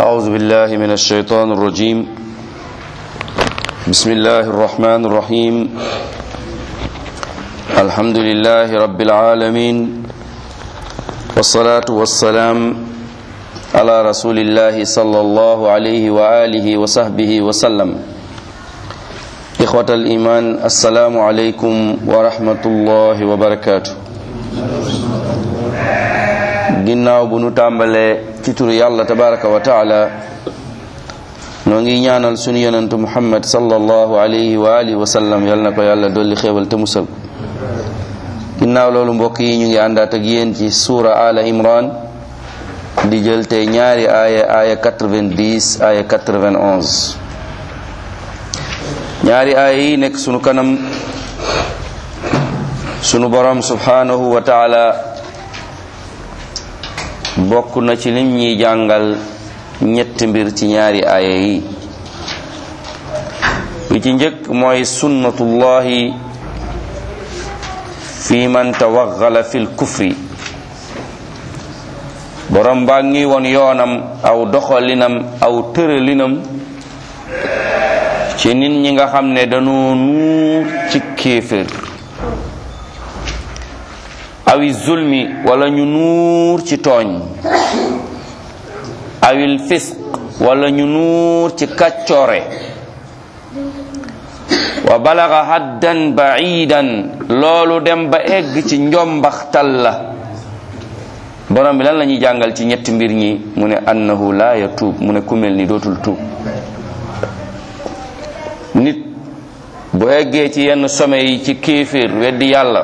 أعوذ بالله من الشيطان الرجيم بسم الله الرحمن الرحيم الحمد لله رب العالمين والصلاة والسلام على رسول الله صلى الله عليه وآله وصحبه وسلم إخوة الإيمان السلام عليكم ورحمة الله وبركاته ginnaaw bu nu tàmbalee ci turu yàlla tabaraka wa taala noo ngi ñaanal sunu yonentu muhammad sallallahu alayhi wa alihi wa sallam yal na ko yàlla dolli xéewal te musal ginnaaw loolu mbokk yi ñu ngi àndaat ak yéen ci suura ala imran di jël tey ñaari aaya aaya 90 aaya 91 ñaari aaya yi nekk sunu kanam sunu borom subhanahu wa taala bokk na ci lim ñuy jàngal ñetti mbir ci ñaari aaya yi bi ci njëkk mooy sunnatullahi fi man tawaggala fil kufri borom baa ngi woon yoonam aw doxalinam aw tëralinam ci nit ñi nga xam ne dañoo nuur ci kéefër awi zulmi wala ñu nuur ci tooñ awil fisq wala ñu nuur ci kàccoore wa balaga haddan baidan loolu dem ba egg ci njombaxtal la borom bi lan la ñuy jàngal ci ñetti mbir ñi mu ne annahu la yatuub mu ne ku mel ni dootul tuub nit bu eggee ci yenn some yi ci kéeféer weddi yàlla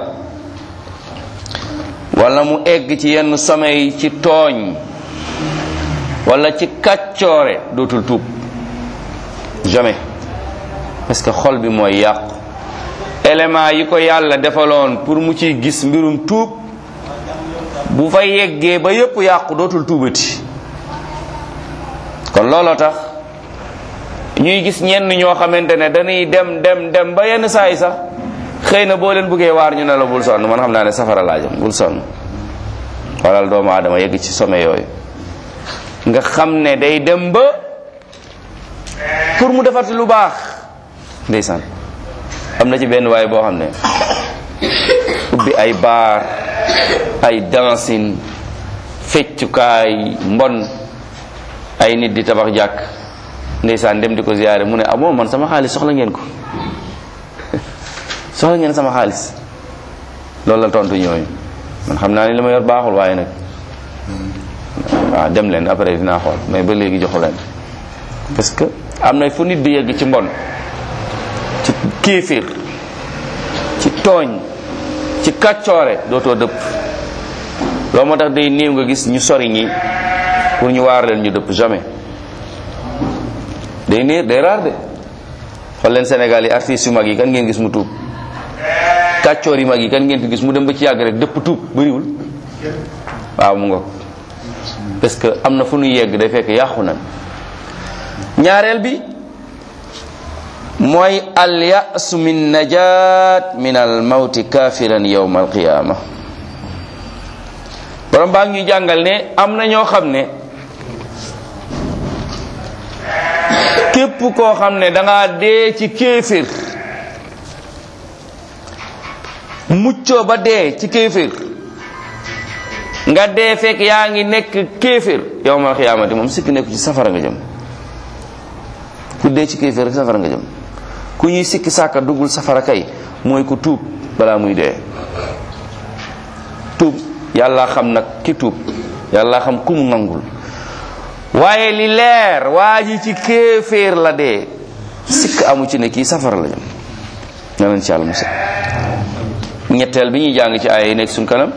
wala mu egg ci yenn some yi ci tooñ wala ci kàccoore dootul tuub jamais parce que xol bi mooy yàqu élément yi ko yàlla defaloon pour mu ciy gis mbirum tuub bu fa yeggee ba yépp yàqu dootul tuubati kon looloo tax ñuy gis ñenn ñoo xamante ne dañuy dem dem dem ba yenn saa yi sax xëy na boo leen bëggee waar ñu ne la bul sonn man xam naa ne safara laa jëm bul sonn xoolal doomu aadama yegg ci sommet yooyu nga xam ne day dem ba pour mu defati lu baax ndeysaan am na ci benn waay boo xam ne ubbi ay baar ay dancing feccukaay mbon ay nit di tabax jàkk ndeysaan dem di ko ziyaare mu ne ah bon man sama xaalis soxla ngeen ko soxla ngeen sama xaalis loolu la tontu ñooñu man xam naa ni li ma yor baaxul waaye nag waaw dem leen après dinaa xool mais ba léegi joxu leen parce que am na fu nit di yegg ci mbon ci kéefir ci tooñ ci kàccoore dootoo dëpp loolu moo tax day néew nga gis ñu sori ñi pour ñu waar leen ñu dëpp jamais day néer day raar de xool leen Sénégal yi artistes yu mag yi kan ngeen gis mu tuub kàccoor yi mag yi kan ngeen fi gis mu dem ba ci yàgg rek dëpp tuub bëriwul waaw mu nga parce que am na fu nu yegg day fekk yàqu na ñaareel bi mooy al yasu min najat min al mawti kafiran yawma al qiyama borom baa ngi jàngal ne am na ñoo xam ne képp koo xam ne danga dee ci kéefir muccoo ba dee ci kéefir nga dee fekk yaa ngi nekk kéefir yawmal xiyaamati moom sikki nekk ci safara nga jëm ku dee ci kéefir rek safara nga jëm ku ñuy sikki sàkka duggul safara kay mooy ku tuub balaa muy dee tuub yàlla xam nag ki tuub yàlla xam ku mu nangul waaye li leer waa ji ci kéeféer la dee sikk amu ci ne kii safara la jëm na leen ci yàlla musal ñetteel bi ñuy jàng ci ay nekk suñ kanam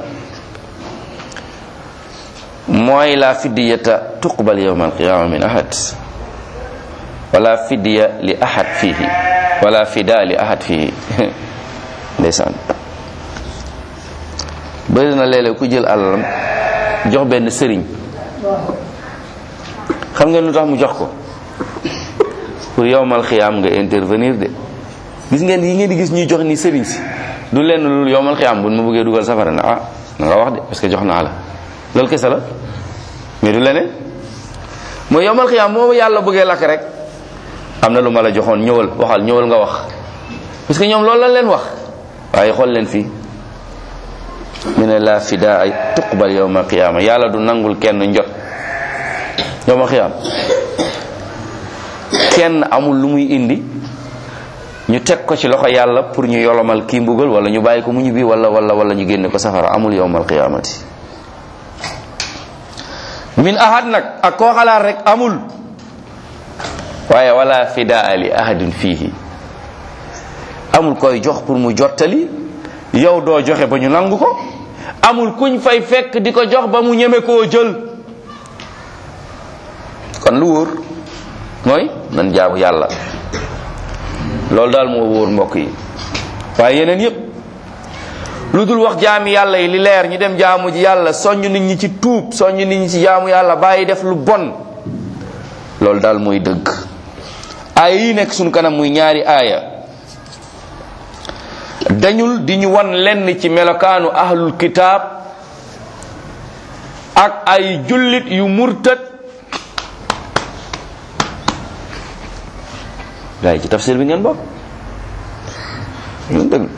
mooy la fiddiyata tuqbal yawma alqiyama min ahad wala fidya li ahad fihi wala fida li ahad fihi ndeysaan bëri na léeg-léeg ku jël alalam jox benn sëriñ xam ngeen lu tax mu jox ko pour yowmal xiyaam nga intervenir de gis ngeen yi ngeen di gis ñuy jox ni sëriñ si du lenn lu yowmal xiyaam bu ma bëggee dugal safara na ah na nga wax de parce que jox naa la loolu kese la mais du leneen mooy yowmal xiyaam moo yàlla bëggee lakk rek am na lu ma la joxoon ñëwal waxal ñëwal nga wax parce que ñoom loolu lañ leen wax waaye xool leen fii mu ne la fidaa ay tuqbal yowmal qiyaama yàlla du nangul kenn njot yowmal qiyaama kenn amul lu muy indi ñu teg ko ci loxo yàlla pour ñu yolomal kii mbugal wala ñu bàyyi ko mu ñibbi wala wala wala ñu génne ko safara amul yowmal qiyaamati min ahad nag ak koo xalaat rek amul waaye wala fidaa li ahadin fiihi amul koy jox pour mu jottali yow doo joxe ba ñu nangu ko amul kuñ fay fekk di ko jox ba mu ñeme koo jël kon lu wóor mooy nan jaamu yàlla loolu daal moo wóor mbokk yi waaye yeneen yépp lu dul wax jaami yàlla yi li leer ñu dem jaamu ji yàlla soññ nit ñi ci tuub soññ nit ñi ci jaamu yàlla bàyyi def lu bon loolu daal mooy dëgg aaya yi nekk sunu kanam muy ñaari aaya dañul di ñu wan lenn ci melokaanu ahlul kitaab ak ay jullit yu murtad gaa yi ci tafsir bi ngeen bokk ngeen dëgg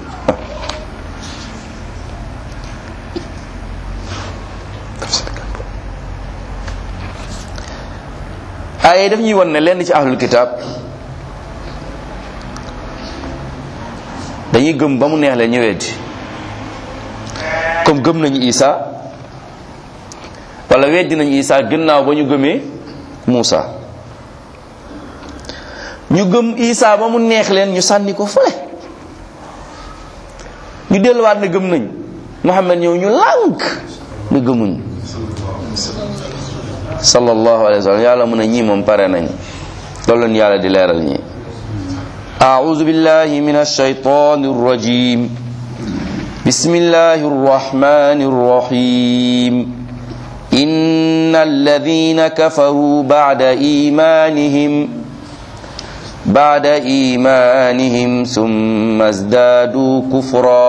aaya daf ñuy wan ne lenn ci ahlul kitaab dañuy gëm ba mu neex leen ñëweeti comme gëm nañu Isa wala weddi nañu Isa gannaaw ba ñu gëmee Muusa ñu gëm Isa ba mu neex leen ñu sànni ko fële ñu delluwaat ne gëm nañ Muhammad ñëw ñu lànk ne gëmuñ sallallahu alayhi wa sallam yàlla mu ne ñii moom pare nañ loolu leen yàlla di leeral ñi أعوذ بالله من الشيطان الرجيم بسم الله الرحمن الرحيم إن الذين كفروا بعد إيمانهم بعد إيمانهم ثم ازدادوا كفرا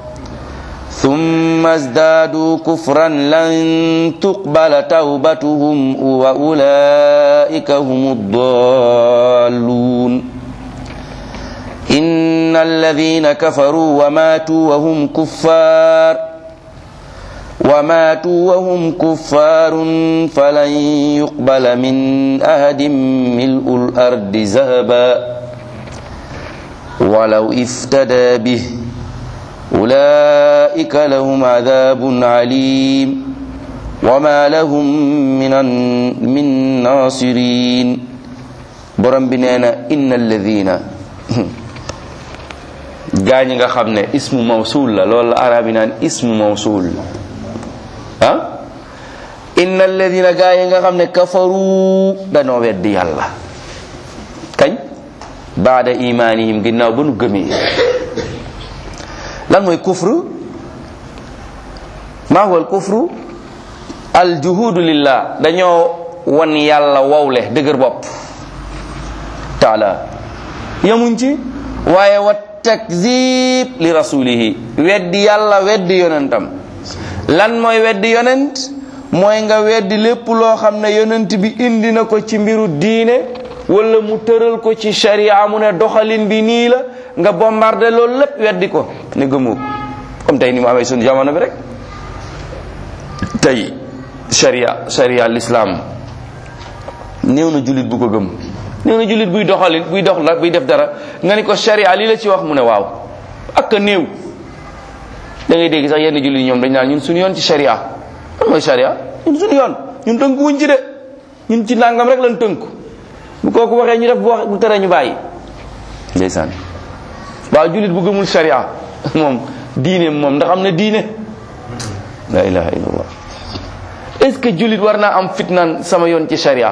ثم ازدادوا كفرا لن تقبل توبتهم وأولئك هم الضالون إن الذين كفروا وماتوا وهم كفار وماتوا وهم كفار فلن يقبل من أحد ملء الأرض ذهبا ولو افتدى به أولئك لهم عذاب عليم وما لهم من من ناصرين برم بنانا إن الذين gaa ñi nga xam ne ismu mawsul la loolu la arab yi naan ismu mawsul ah inna alladina gaa yi nga xam ne kafaru danoo weddi yàlla kañ baada imanihim ginnaaw ba nu gëmee lan mooy kufru maa huwa al kufru al juhudu lillah dañoo wan yàlla wowle dëgër bopp taala yamuñ ci waaye wat takzib li rasulihi weddi yàlla weddi yonentam lan mooy weddi yonent mooy nga weddi lépp loo xam ne yonent bi indi na ko ci mbiru diine wala mu tëral ko ci sharia mu ne doxalin bi nii la nga bombardé loolu lépp weddi ko ne gëmoo comme tey ni mu amee suñu jamono bi rek tey sharia sharia l'islam néew na jullit bu ko gëm néew na jullit buy doxalin buy dox la buy def dara nga ni ko sharia lii la ci wax mu ne waaw ak a néew da ngay dégg sax yenn jullit ñoom dañ naan ñun suñu yoon ci sharia lan mooy sharia ñun suñu yoon ñun tënku wuñ ci de ñun ci nangam rek lan tënku bu kooku waxee ñu def bu wax bu tere ñu bàyyi ndeysaan waaw jullit bu gëmul sharia moom diine moom ndax am na diine la ilaha illallah est ce que jullit war naa am fitnaan sama yoon ci sharia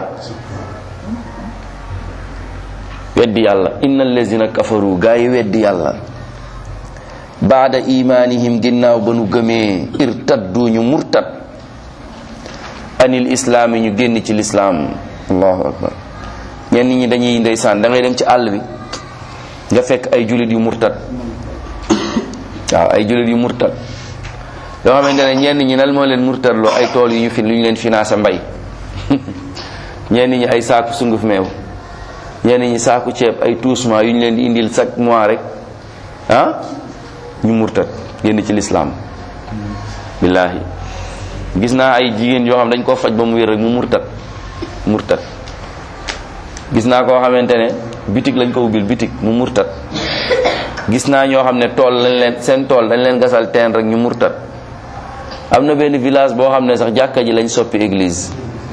weddi yàlla inna allazina kafaru gaa yi weddi yàlla baada imanihim ginnaaw ba nu gëmee irtaddu ñu murtad anil islaami ñu génn ci lislaam allahu akbar ñenn ñi dañuy ndeysaan da ngay dem ci àll bi nga fekk ay julit yu murtad waaw ay julit yu murtad yoo xamante ne ñenn ñi nal moo leen murtad loo ay tool yu ñu fi lu ñu leen financé mbay ñenn ñi ay saaku sunguf meew ñenn ñi saaku ceeb ay tuusement yu ñu leen di indil chaque mois rek ah ñu murtat génn ci lislaam billaahi gis naa ay jigéen yoo xam dañ koo faj ba mu wér rek mu murtat murtat gis naa koo xamante ne bitig lañ ko ubbil bitig mu murtat gis naa ñoo xam ne tool lañ leen seen tool dañ leen gasal teen rek ñu murtat am na benn village boo xam ne sax jàkka ji lañ soppi église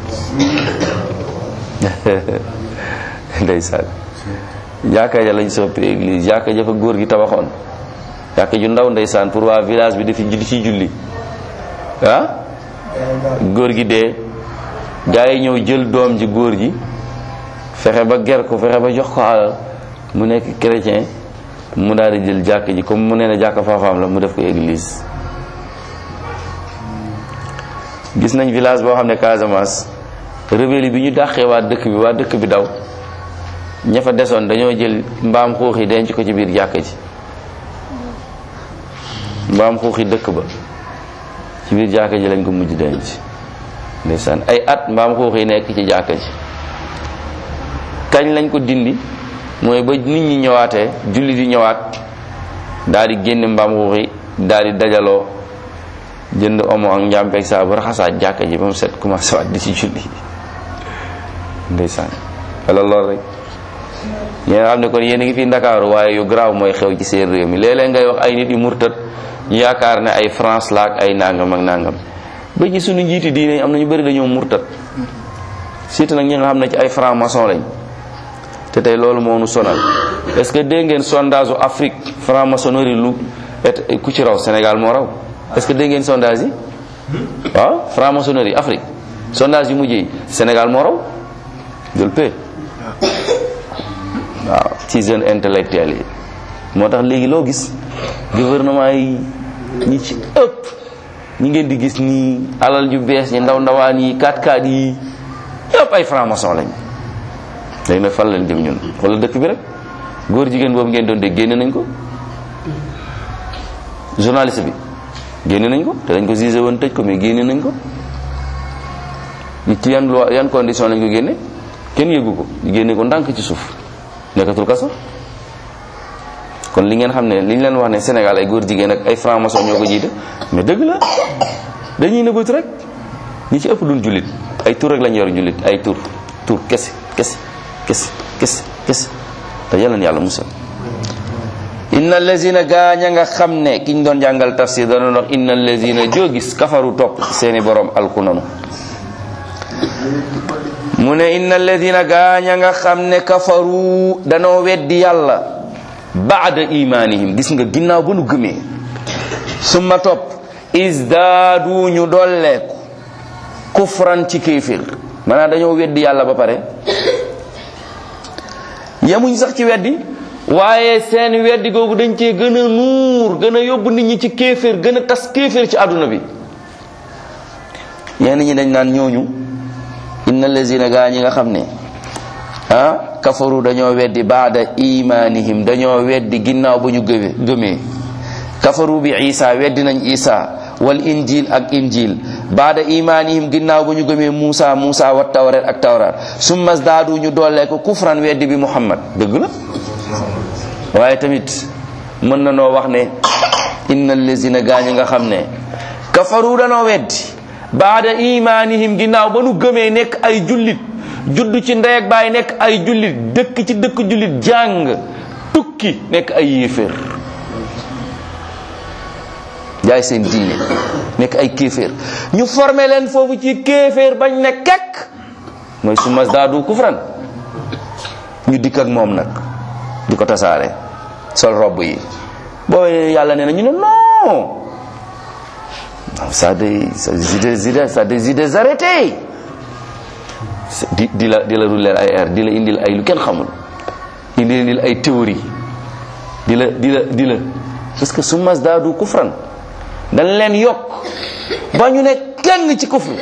ndeysaan jàkka ja lañ soppi église jàkka ja fa góor gi tabaxoon jàkka ju ndaw ndeysaan pour waa village bi di fi julli ci julli ah góor gi dee gaa yi ñëw jël doom ji góor ji fexe ba ger ko fexe ba jox ko alal mu nekk chrétien mu daal di jël jàkk ji comme mu nee na jàkk faafaam la mu def ko église gis nañ village boo xam ne Casamance rebelle bi ñu dàqee waa dëkk bi waa dëkk bi daw ña fa desoon dañoo jël mbaam xuux yi denc ko ci biir jàkk ji mbaam xuux yi dëkk ba ci biir jàkk ji lañ ko mujj denc ndeysaan ay at mbaam xuux yi nekk ci jàkk ji kañ lañ ko dindi mooy ba nit ñi ñëwaatee julli di ñëwaat daal di génne mbaam xuux yi daal di dajaloo jënd omo ak njàmpeeg saa bu raxasaat jàkka ji ba mu set commencé waat di ci julli ndeysaan wala lool rek yéen xam ne kon yéen a ngi fi ndakaaru waaye yu garaaw mooy xew ci seen réew mi léeg-léeg ngay wax ay nit yu murtat ñu yaakaar ne ay France la ak ay nangam ak nangam ba ci suñu njiiti diine am na ñu bëri dañoo murtat surtout nag ñi nga xam ne ci ay franc maçon lañ te tey loolu moo nu sonal est-ce que dégg ngeen sondage u Afrique franc maçonnerie lu et ku ci raw Sénégal moo raw est-ce que dégg ngeen sondage yi waaw franc maçonnerie Afrique sondage yu mujj yi Sénégal moo raw jël paie waaw ci jeune intellectuel yi moo tax léegi loo gis gouvernement yi ñi ci ëpp ñi ngeen di gis nii alal ju bees ñi ndaw ndawaan yi 4x4 yi yëpp ay franc maçon lañ léegi nag fan lañ jëm ñun wala dëkk bi rek góor jigéen boobu ngeen doon dégg génne nañ ko journaliste bi génne nañ ko te dañ ko gisé woon tëj ko mais génne nañ ko ci yan loi yan condition lañ ko génne kenn yëgu ko ñu génne ko ndànk ci suuf nekkatul kaso kon li ngeen xam ne li ñu leen wax ne Sénégal ay góor jigéen ak ay franc-maçon ñoo ko jiite mais dëgg la dañuy nëbbatu rek ñi ci ëpp duñ jullit ay tur rek lañ yor jullit ay tur tur kese kese kese kese kese te yàlla na yàlla musal inna allazina gaaña nga xam ne ki ñu doon jàngal tafsir dana wax inna allazina joo gis kafaru topp seeni borom alku nanu mu ne inna allazina gaaña nga xam ne kafaru danoo weddi yàlla baada imanihim gis nga ginnaaw ba nu gëmee summa topp isdaadu ñu dolleeku kufran ci kéefir maanaam dañoo weddi yàlla ba pare yemuñ sax ci weddi waaye seen weddi googu dañ cee gën a nuur gën a yóbbu nit ñi ci kéeféer gën a tas kéeféer ci àdduna bi ñenn ñi dañ naan ñooñu inna lazina gaa ñi nga xam ne ah kafaru dañoo weddi baada imanihim dañoo weddi ginnaaw ba ñu gëme gëmee kafaru bi isa weddi nañ isa wal injil ak injil baada imanihim ginnaaw ba ñu gëmee Muusa Muusa wa tawret ak tawrat summa daadu ñu dollee ko kufran weddi bi Muhammad dëgg la waaye tamit mën na noo wax ne inna allazina gaañi nga xam ne kafaru danoo weddi baada imanihim ginnaaw ba nu gëmee nekk ay jullit judd ci ndey ak baay nekk ay jullit dëkk ci dëkk jullit jàng tukki nekk ay yéeféer jaay seen diine nekk ay kéeféer ñu formé leen foofu ci kéeféer bañ ne kekk mooy su mas daadu kufran ñu dikk ak moom nag di ko tasaare sol robb yi boo yàlla nee na ñu ne non ça des des idées ça des idées arrêtées di di la di la ruller ay air di la indil ay lu kenn xamul indi indil ay théorie di la di la di la parce que su mas daadu kufran dañ leen yokk ba ñu ne kenn ci kufru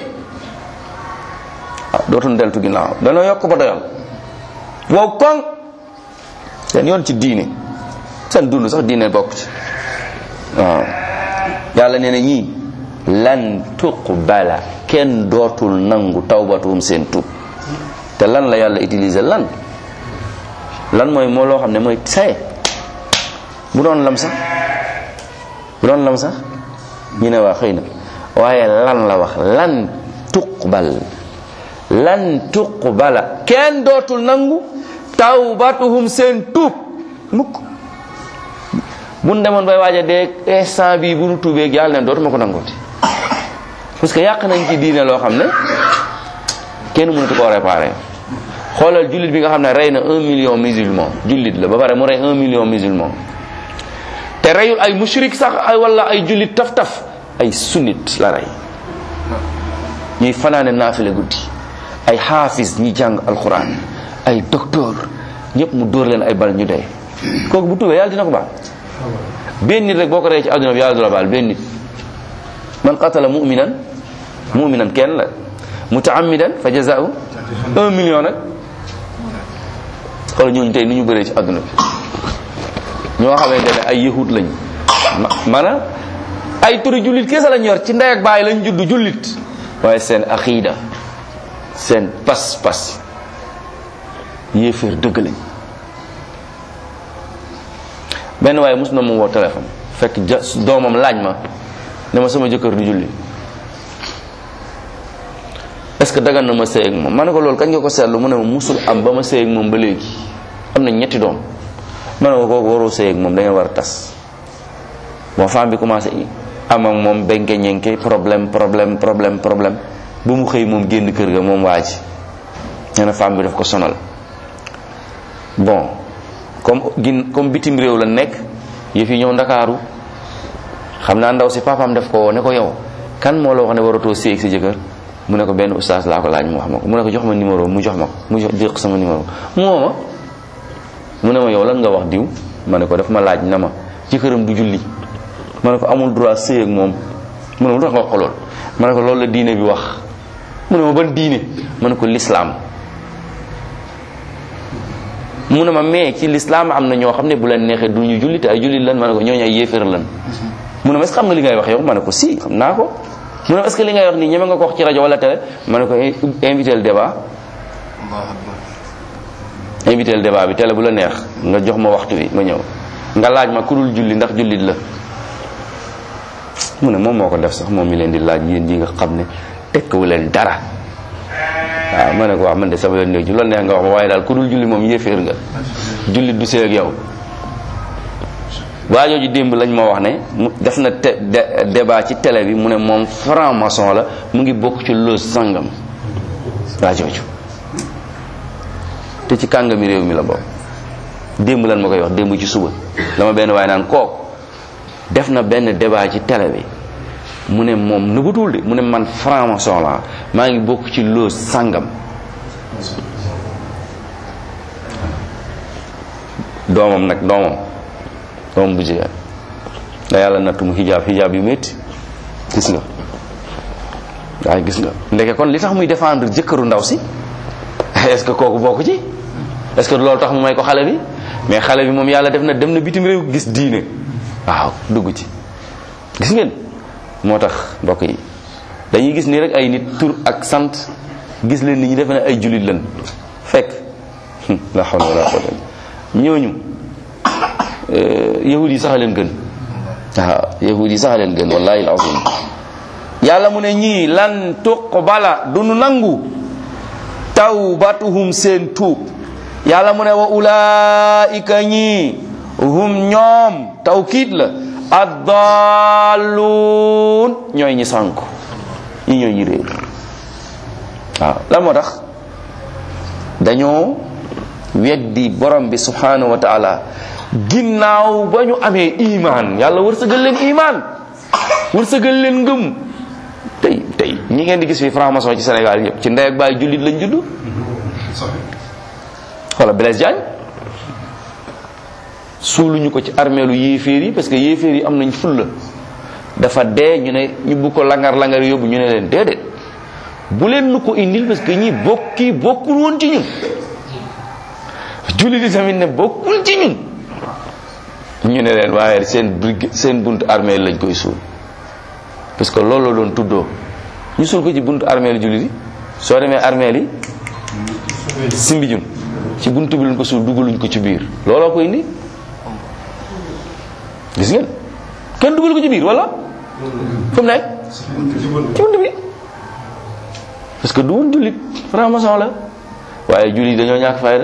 ah dootuñ deltu ginnaaw dañoo yokk ba doyal wow koŋ seen yoon ci diine seen dund sax diine bokk ci waaw yàlla nee na ñii lan tuqbala kenn dootul nangu tawbatuhum seen tub te lan la yàlla utiliser lan lan mooy moo loo xam ne mooy saye bu doon lam sax bu doon lam sax ñu ne waa xëy na waaye lan la wax lan tuqbal lan tuqbala kenn dootul nangu tawbatuhum seen tuub mukk mun demoon bay waaja dee instant bii bu nu tuubeeg yàlla ne dootuma ko nangooti parce que yàq nañ ci diine loo xam ne kenn mënatu koo réparé xoolal jullit bi nga xam ne rey na un million musulman jullit la ba pare mu rey un million musulman te reyul ay mushrik sax ay wala ay jullit taf-taf ay sunnit la rey ñuy fanaane naafile guddi ay xaafis ñi jàng alquran ay docteur ñëpp mu dóor leen ay bal ñu dee kooku bu tuubee yàlla dina ko baal benn nit rek boo ko rey ci àdduna bi yàlla du la baal benn nit man qatala muminan muminan kenn la mutaamidan fa jazaau un million nag xoolal ñooñu tey ni ñu bëree ci àdduna bi ñoo xamante ne ay yahud lañ maanaam ay turi jullit kese lañ yor ci ndey ak baay lañ judd jullit waaye seen aqiida seen pas-pas yéeféer dëgg lañ benn waaye mus na mu woo téléphone fekk ja doomam laaj ma ne ma sama jëkkër du julli est-ce que dagan na ma sëy ak moom ma ne ko loolu kañ nga ko seetlu mu ne ma musul am ba ma sëy ak moom ba léegi am na ñetti doom ma ne ko kooku waroo sëy ak moom da ngeen war a tas bon femme bi commencé am ak moom benke ñenke problème problème problème problème ba mu xëy moom génn kër ga moom waa ji nee na femme bi daf ko sonal bon comme gin comme bitim réew la nekk yëf yi ñëw ndakaaru xam naa ndaw si papaam def ko woo ne ko yow kan moo la wax ne waratoo sëy ak sa jëkkër mu ne ko benn ustaas laa ko laaj mu wax ma ko mu ne ko jox ma numéro mu jox ma ko mu jox déq sama numéro mu woo ma mu ne ma yow lan nga wax diw ma ne ko daf ma laaj na ma jëkkëram du julli ma ne ko amul droit sëy ak moom mu ne ma lu tax nga wax ko lool ma ne ko loolu la diine bi wax mu ne ma ban diine ma ne ko lislaam mu ne ma mais ci lislaam am na ñoo xam ne bu leen neexee du ñu julli te ay jullit lan ma ne ko ñooñu ay yéeféer lan mu ne ma est-ce que xam nga li ngay wax yow ma ne ko si xam naa ko mu ne ma est-ce que li ngay wax nii ñeme nga ko wax ci rajo wala télé ma ne ko invité le débat invité le débat bi télé bu la neex nga jox ma waxtu bi ma ñëw nga laaj ma ku dul julli ndax jullit la mu ne moom moo ko def sax moom mi leen di laaj yéen yi nga xam ne tekkawu leen dara waaw ma ne ko wax man de sama yoon néew ci loolu neex nga wax ma waaye daal ku dul julli moom yéeféer nga jullit du see ak yow waa jooju démb lañ ma wax ne mu def na te débat ci télé bi mu ne moom franc maçon la mu ngi bokk ci loos sangam waa jooju te ci kàngami réew mi la bokk démb lan ma koy wax démb ci suba dama benn waaye naan kooku def na benn débat ci télé bi mu ne moom nëbbutul de mu ne man franc-maçon la maa ngi bokk ci loos sangam doomam nag doomam doomam bu jigéen da yàlla nattu mu xijaab xijaab yu métti gis nga waaye gis nga ndeke kon li tax muy défendre jëkkëru ndaw si est-ce que kooku bokk ci est-ce que loolu tax mu may ko xale bi mais xale bi moom yàlla def na dem na bitim réew gis diine waaw dugg ci gis ngeen moo tax mbokk yi dañuy gis ni rek ay nit tur ak sant gis leen ni ñu defe ne ay jullit lan fekk la hawla wala quwwata ñooñu yahud yi sax a leen gën waaw yahud yi sax a leen gën wallahi alazim yàlla mu ne ñii lan tuqbala du nu nangu tawbatuhum seen tuub yàlla mu ne wa ulaika ñii hum ñoom tawkiit la addalluun ñooy ñi sànku ñi ñooy ñi réer waaw lan moo tax dañoo weddi borom bi subhanahu wa taala ginnaaw ba ñu amee iman yàlla wërsëgal leen iman wërsëgal leen ngëm tey tey ñi ngeen di gis fi franc-maçon ci Sénégal yëpp ci ndey ak baay jullit lañ judd wala Blaise Diagne suuluñu ko ci armeelu yéeféer yi parce que yéeféer yi am nañ fulla dafa dee ñu ne ñu bu ko langar langar yóbbu ñu ne leen déedéet bu leen nu ko indil parce que ñi bokki bokkul woon ci ñun jullit yi tamit ne bokkul ci ñun ñu ne leen waaye seen brig seen buntu armée lañ koy suul parce que loolu la doon tuddoo ñu suul ko ci buntu armée lu jullit yi soo demee armée li Simbijun ci buntu bi luñ ko suul dugaluñ ko ci biir looloo ko indi gis ngeen kenn dugal ko ci biir wala fu mu nekk ci buntu bi parce que du woon jullit franc-maçon la waaye jullit dañoo ñàkk fayda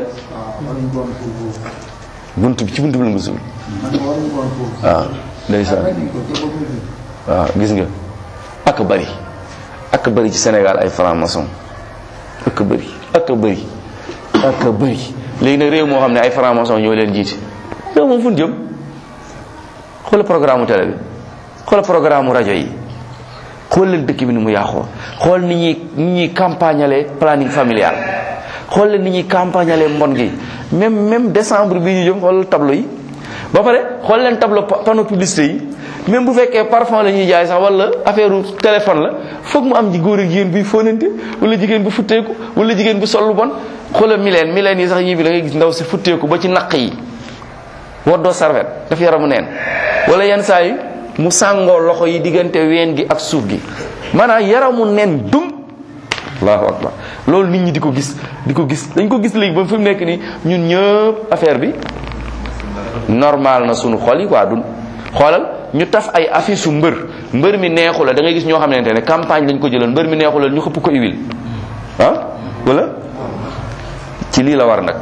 buntu bi ci buntu bi luñ ko suul waaw ndeysaan waaw gis nga ak bari ak bari ci Sénégal ay franc-maçon ak bëri ak bëri ak bëri léegi nag réew moo xam ne ay franc-maçon ñoo leen jiite réew moom fu ñu jëm xoola programme mu télé bi xoola programme mu rajo yi xool leen dëkk bi ni mu yàqoo xool ni ñuy ni ñuy campagnale planning familial xool leen ni ñuy campagnale mbon gi même même décembre bi ñu jëm xool tableau yi ba pare xool leen tableau panneau publicité yi même bu fekkee parfum la ñuy jaay sax wala affaire téléphone la foog mu am ji góor ak jigéen buy fóonante wala jigéen bu futteeku wala jigéen bu sol lu bon xoolal mileen mileen yi sax yii bi da ngay gis ndaw si futteeku ba ci naq yi woddoo sarvet daf yaramu neen wala yenn saa yi mu sàngoo loxo yi diggante ween gi ak suuf gi maanaam yaramu neen dum allahu akbar loolu nit ñi di ko gis di ko gis dañ ko gis léegi ba fi mu nekk nii ñun ñëpp affaire bi normal na sunu xol yi quoi du xoolal ñu taf ay affiche su mbër mbër mi neexu la da ngay gis ñoo xamante ne campagne lañ ko jëloon mbër mi neexu la ñu xëpp ko huile ah wala ci lii la war nag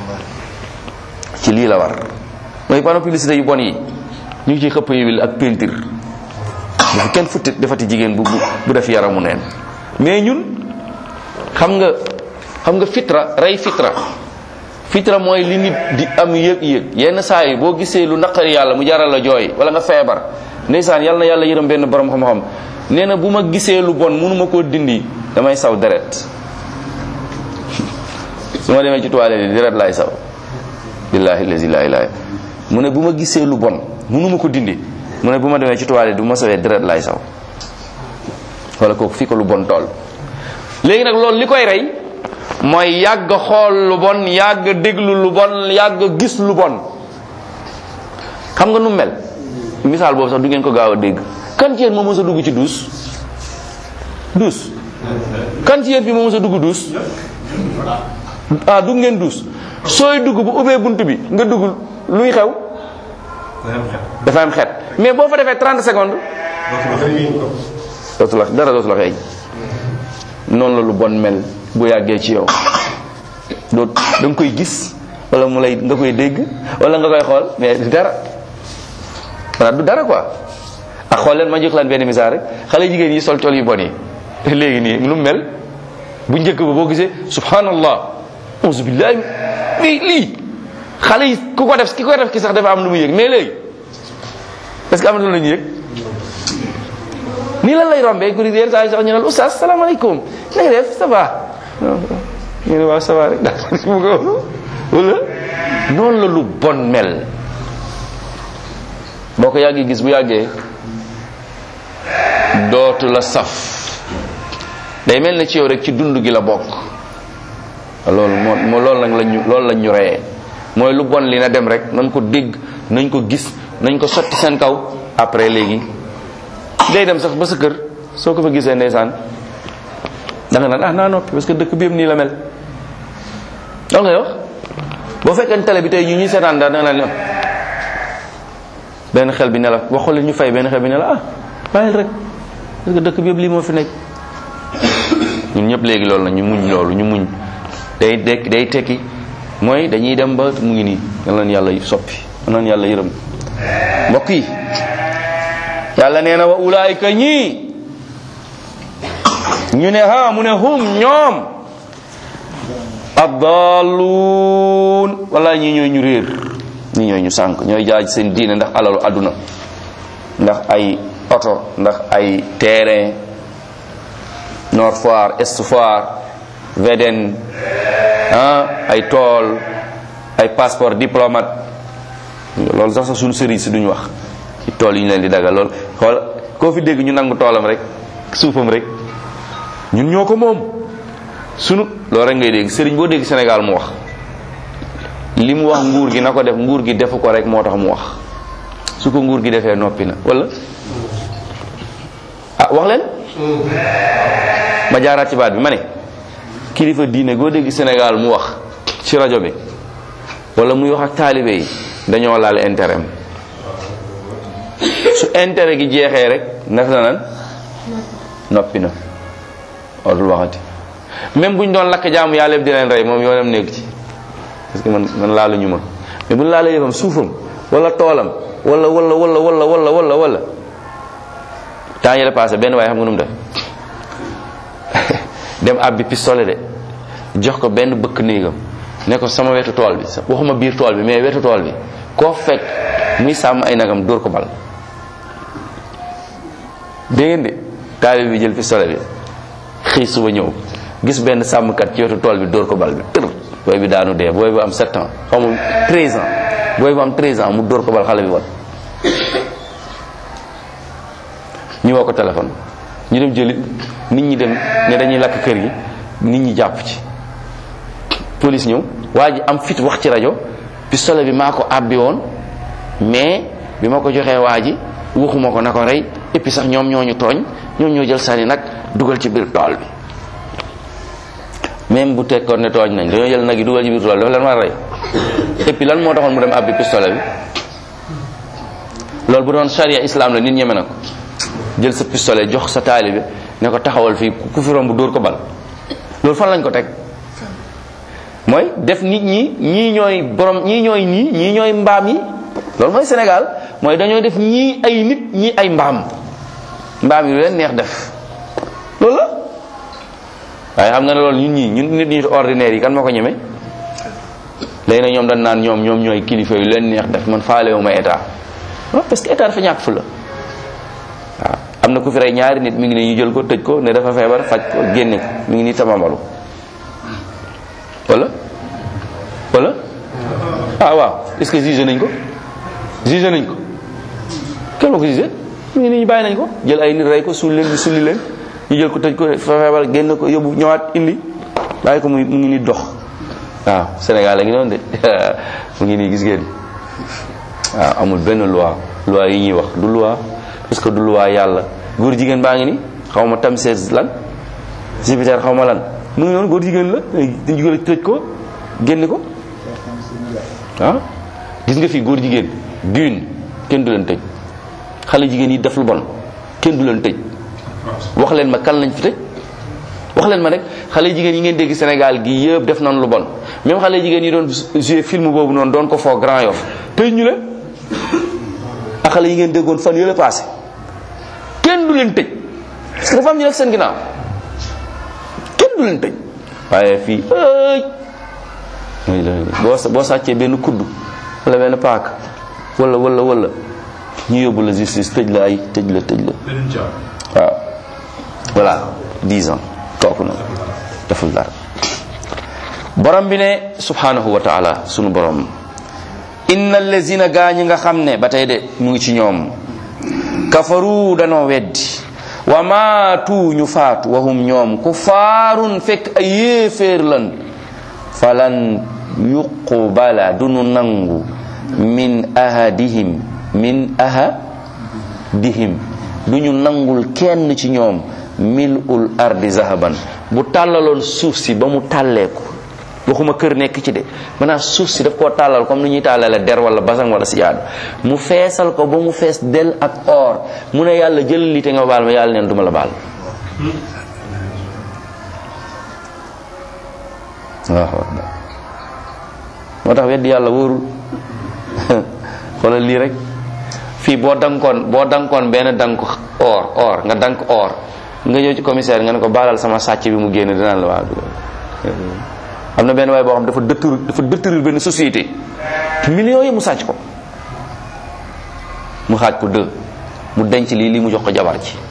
ci lii la war mooy panneau publicité yu bon yi ñu ngi ciy xëpp huile ak peinture dafa kenn futti defati jigéen bu bu def yaramu neen mais ñun xam nga xam nga fitra rey fitra fitra mooy li nit di am yëg-yëg yenn saa yi boo gisee lu naqari yàlla mu jaral la jooy wala nga feebar ndeysaan yàlla na yàlla yërëm benn borom xam-xam nee na bu ma gisee lu bon mënuma koo dindi damay saw deret su ma demee ci toilette yi deret laay saw billahi lazi la ilaha mu ne bu ma gisee lu bon mënuma ko dindi mu ne bu ma demee ci toilette bu ma sawee deret laay saw wala kooku fii ko lu bon tool léegi nag loolu li koy rey mooy yàgg xool lu bon yàgg déglu lu bon yàgg gis lu bon xam nga nu mel misaal boobu sax du ngeen ko gaaw a dégg kan ci yéen moo mës a dugg ci duus duus kan ci yéen fi moo mës a dugg duus ah dugg ngeen duus sooy dugg bu ubbee bunt bi nga dugg luy xew dafa am xet mais boo fa defee 30 secondes dootu la dara dootu la xeeñ noonu la lu bon mel bu yàggee ci yow doo da nga koy gis wala mu lay nga koy dégg wala nga koy xool mais du dara maanaam du dara quoi ak xool leen ma jox leen benn misaal rek xale jigéen yi sol col yu bon yi léegi nii lu mel bu njëkk ba boo gisee subhanallah auzu billahi lii lii xale yi ku ko def ki ko def ki sax dafa am lu mu yëg mais léegi est-ce que am na lu la ñu yëg nii lan lay rombee ku yenn saa yi sax ñu naan oustaz salaamaaleykum na nga def ça va ñu ne waaw ça va rek daal mu ko wala noonu la lu bon mel boo ko yàggee gis bu yàggee dootu la saf day mel na ci yow rek ci dund gi la bokk loolu moo moo loolu nag lañ ñu loolu lañ ñu reyee mooy lu bon li na dem rek nañ ko dégg nañ ko gis nañ ko sotti seen kaw après léegi day dem sax ba sa kër soo ko fa gisee ndeysaan da nga naan ah naa noppi parce que dëkk bi yëpp nii la mel loolu ngay wax boo fekkee télé bi tey ñu ñuy seetaan daal da nga naan benn xel bi ne la waxu leen ñu fay benn xel bi ne la ah bàyyil rek parce que dëkk bi yëpp lii moo fi nekk ñun ñëpp léegi loolu la ñu muñ loolu ñu muñ day dekk day tekki mooy dañuy dem ba mu ngi nii yal na yàlla soppi yal na yàlla yërëm mbokk yi yàlla nee na wa ulaayika ñii ñu ne ha mu ne hum ñoom abdaluun wala ñii ñooy ñu réer ñii ñooy ñu sànk ñooy jaaj seen diine ndax alalu àdduna ndax ay oto ndax ay terrain Nord Foire Est Foire VDN ah ay tool ay passeport diplomate loolu sax sax suñu sëriñ si duñ wax ci tool yi ñu leen di dagal lool xool koo fi dégg ñu nangu toolam rek suufam rek ñun ñoo ko moom sunu loolu rek ngay dégg sëriñ boo dégg Sénégal mu wax li mu wax nguur gi na ko def nguur gi defu ko rek moo tax mu wax su ko nguur gi defee noppi na wala ah wax leen ma jaaraat ci baat bi ma ne kilifa diine goo dégg Sénégal mu wax ci rajo bi wala muy wax ak taalibe yi dañoo laal intérêt am su intérêt gi jeexee rek naka la nan noppi na dootul waxati même bu ñu doon lakk jaamu yàlla yëpp di leen rey moom yoonam nekk ci parce que man man laaluñu ma mais bu ñu laalee yëfam suufam wala toolam wala wala wala wala wala wala wala temps yële passé benn waaye xam nga nu mu def dem abbi pistolet de jox ko benn bëkk néegam ne ko sama wetu tool bi waxuma biir tool bi mais wetu tool bi koo fekk muy sàmm ay nagam dóor ko bal dégg ngeen de taalibe bi jël pistolet bi xëy suba ñëw gis benn sàmmkat ci wetu tool bi dóor ko bal bi tër booy bi daanu dee booy bu am 7 ans xamul 13 ans booy bu am 13 ans mu dóor ko bal xale bi wat ñu woo ko téléphone ñu dem jëli nit ñi dem ne dañuy lakk kër gi nit ñi jàpp ci police ñëw waa ji am fit wax ci rajo pistolet bi maa ko àbbi woon mais bi ma ko joxee waa ji waxuma ko na ko rey et puis sax ñoom ñoo ñu tooñ ñoom ñoo jël sànni nag dugal ci biir tool bi même bu tekkoon ne tooñ nañ dañoo jël nag yi dugal ci biir tool dafa leen war a rey et puis lan moo taxoon mu dem àbbi pistolet bi loolu bu doon charia islam la nit ñeme na ko jël sa pistolet jox sa taalibe ne ko taxawal fii ku fi romb dóor ko bal loolu fan lañ ko teg mooy def nit ñi ñii ñooy borom ñii ñooy nii ñii ñooy mbaam yi loolu mooy Sénégal mooy dañoo def ñii ay nit ñii ay mbaam mbaam yi lu leen neex def loolu la waaye xam nga ne loolu ñun ñii ñun nit ñi ordinaire yi kan moo ko ñeme léegi nag ñoom dañ naan ñoom ñoom ñooy kilifa yu leen neex def man faalewu ma état non parce que état dafa ñàkk fu la waaw am na ku fi rey ñaari nit mi ngi ne ñu jël ko tëj ko ne dafa feebar faj ko génne ko mi ngi nii tamamalu wala wala ah waaw est-ce que jugé nañ ko jugé nañ ko kenn moo ko jugé mi ngi nii ñu bàyyi nañ ko jël ay nit rey ko sulli leen ñu sulli leen ñu jël ko tëj ko fa feebar génn ko yóbbu ñëwaat indi bàyyi ko mu mu ngi nii dox waaw Sénégal la ngi noonu de mu ngi nii gis ngeen waaw amul benn loi loi yi ñuy wax du loi parce que du loi yàlla góor jigéen baa ngi ni xaw ma tam sees lan Jupiter xaw ma lan mu ngi noonu góor jigéen la dañ jugal tëj ko génn ko ah gis nga fi góor jigéen dune kenn du leen tëj xale jigéen yi def lu bon kenn du leen tëj wax leen ma kan lañ fi tëj wax leen ma rek xale jigéen yi ngeen dégg Sénégal gi yëpp def nañ lu bon même xale jigéen yi doon jouer film boobu noonu doon ko foo Grand Yoff tëj ñu leen ak xale yi ngeen déggoon fan yële passé kenn du leen tëj parce que dafa am ñu nekk seen ginnaaw kenn du leen tëj waaye fii ay boo boo sàccee benn kudd wala benn paak wala wala wala ñu yóbbu la justice tëj la ay tëj la tëj la waaw voilà 10 ans kooku na deful dara borom bi ne subhanahu wa taala sunu borom inna allazina gaa ñi nga xam ne ba tey de mu ngi ci ñoom kafaru danoo weddi wa maatu ñu faatu wahum ñoom ku faarun fekk ay yéeféer lan falan yuqbala dunu nangu min ahadihim min ahadihim duñu nangul kenn ci ñoom milul ardi zahaban bu tàllaloon suuf si ba mu tàlleeku waxuma kër nekk ci de maanaam suuf si daf koo tàllal comme ni ñuy tàllale der wala basang wala sijaadu mu feesal ko ba mu fees del ak or mu ne yàlla jël li te nga baal ma yàlla neen duma la baal waaw moo tax weddi yàlla wóorul xoolal lii rek fii boo dankoon boo dankoon benn dank or or nga dank or nga ñëw ci commissaire nga ne ko baalal sama sàcc bi mu génn dinaan la waa am na benn waay boo xam dafa détruire dafa détruire benn société millions yi mu sàcc ko mu xaaj ko deux mu denc lii lii mu jox ko jabar ci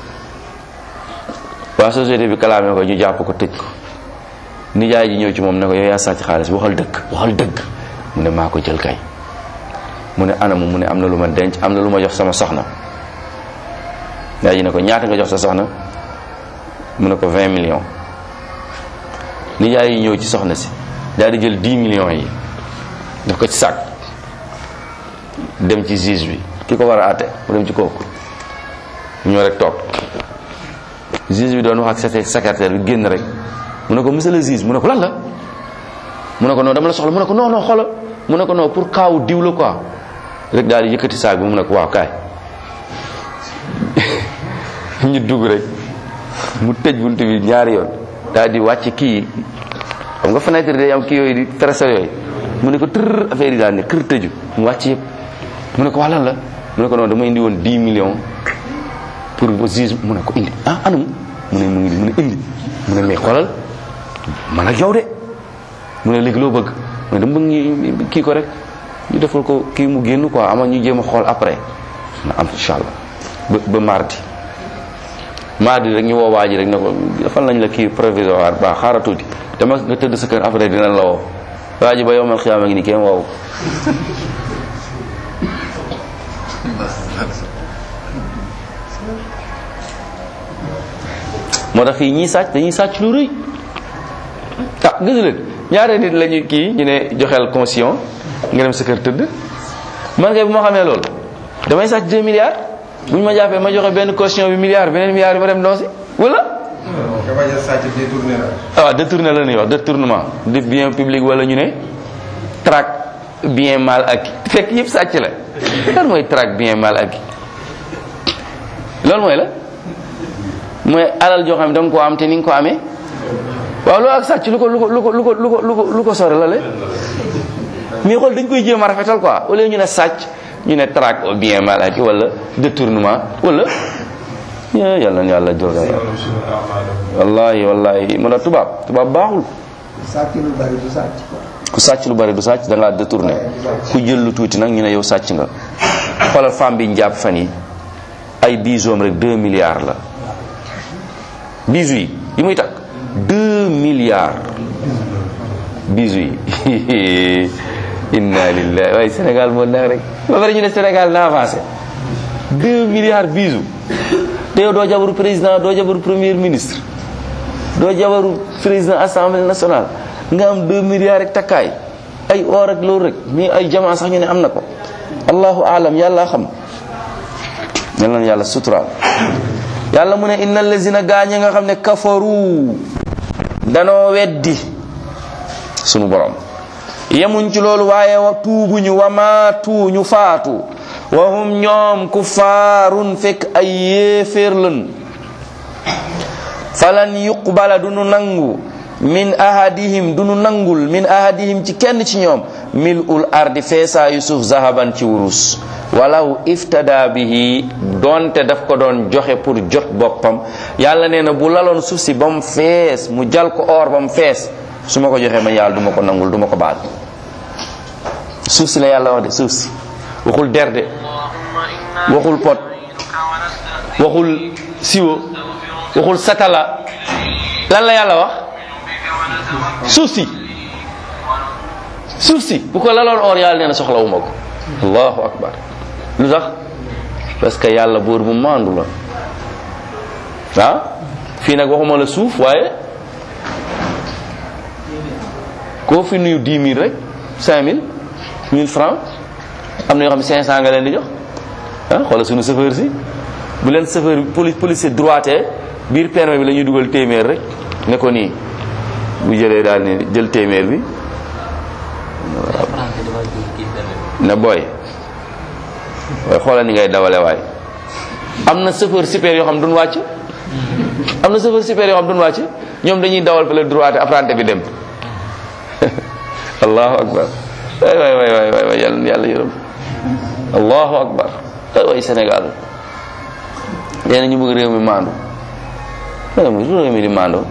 waa société bi kalaame ko ñu jàpp ko tëj ko nijaay ji ñëw ci moom ne ko yow yaa sàcc xaalis waxal dëgg waxal dëgg mu ne maa ko jël kay mu ne anamu mu ne am na lu ma denc am na lu ma jox sama soxna nijaay ji ne ko ñaata nga jox sa soxna mu ne ko 20 millions nijaay yi ñëw ci soxna si daal di jël 10 millions yi daf ko ci sàkk dem ci juge bi ki ko war a àtte mu dem ci kooku ñoo rek toog juge bi doon wax ak secrétaire bi génn rek mu ne ko monsieur le juge mu ne ko lan la mu ne ko non dama la soxla mu ne ko non non xoolal mu ne ko non pour kaawu diw la quoi rek daal di yëkkati saag bi mu ne ko waaw kaay ñu dugg rek mu tëj bunt bi ñaari yoon daal di wàcc kii xam nga fenêtre day am kii yooyu di tracé yooyu mu ne ko tër affaire yi daal ne kër tëju mu wàcc yëpp mu ne ko wax lan la mu ne ko non dama indi woon 10 millions pour juge mu ne ko indi ah anam mu ne mu ngi mu ne indi mu ne mais xoolal man ak yow de mu ne léegi loo bëgg mu ne dama bëgg ñu kii ko rek ñu defal ko kii mu génn quoi ama ñu jéem a xool après na am incha allah ba ba mardi mardi rek ñu woo waa ji rek ne ko defal nañ la kii provisoire ba xaaral tuuti dama nga tëdd sa kër après dina la woo waa ji ba yomal xiyaama ngi ni kenn woowu moo tax fii ñii sàcc dañuy sàcc lu rëy ah gis leen ñaare nit la ñuy kii ñu ne joxeel caution nga dem sa kër tëdd man kay bu ma xamee loolu damay sàcc 2 milliards bu ñu ma jàppee ma joxe benn caution bi milliard beneen milliard bi ma dem doosi wala nga bañ a sàcc détourné la. ah waaw détourné la ñuy wax détournement de bien public wala ñu ne traque bien mal acquis fekk yëpp sàcc la lan mooy traque bien mal acquis loolu mooy la mooy alal joo xam ne da nga koo am te ni nga ko amee waaw loolu ak sàcc lu ko lu ko lu ko lu ko lu ko lu ko lu ko sore la le mais xool dañ koy jéem a rafetal quoi au lieu ñu ne sàcc ñu ne traque au bien mal acquis wala détournement wala ya yàlla na yàlla jël wallahi wallahi mu ne tubaab tubaab baaxul sàcc lu bari du sàcc quoi. ku sàcc lu bari du sàcc da ngaa détourné ku jël lu tuuti nag ñu ne yow sàcc nga xoolal femme bi njàpp fan yi ay bijoux rek 2 milliards la bijoux yi yi muy takk 2 milliards bijoux yi inna lillahi waaye Sénégal moo neex rek ba pare ñu ne Sénégal na avancé 2 milliards bijoux te yow doo jabaru président doo jabaru premier ministre doo jabaru président assemblée nationale nga am 2 milliards rek takkaay ay or ak loolu rek mais ay jamaa sax ñu ne am na ko allahu alam yàlla xam yal na yàlla suturaal yàlla mu ne inna allazina gaañe nga xam ne kafaru danoo weddi sunu borom yemuñ ci loolu waaye wa tuubuñu wa maatu ñu faatu wa hum ñoom kuffaarun fekk ay yéeféer lan falan yuqbala du nu nangu min ahadihim du nu nangul min ahadihim ci kenn ci ñoom mil ul ardi feesaayu suuf zahaban ci wurus walaw iftada bihi donte daf ko doon joxe pour jot boppam yàlla nee na bu laloon suuf si ba mu fees mu jal ko or ba mu fees su ma ko joxee ma yàlla du ma ko nangul du ma ko baal suuf si la yàlla wax de suuf si waxul der de waxul pot waxul siwo waxul satala lan la yàlla wax suuf si suuf si bu ko laloon or yàlla nee na soxlawuma ko allahu akbar lu tax parce que yàlla buur bu maandu la ah fii nag waxuma la suuf waaye koo fi nuyu 10 000 rek 5000 1000 francs am na yoo xam ne 500 nga leen di jox ah xoolal suñu chauffeur si bu leen chauffeur bi police policier droité biir permis bi la ñuy dugal téeméer rek ne ko nii bu jëlee daal ni jël téeméer bi ne booy waaye xoolal ni ngay dawale waay am na chauffeur super yoo xam duñ wàcc am na chauffeur super yoo xam duñ wàcc ñoom dañuy dawal fële droité apprenti bi dem allahu akbar waay waay waay waay waay waay yàlla yàlla yërëm allahu akbar waay waay Sénégal nee na ñu bëgg réew mi maandu réew mi réew mi di maandoo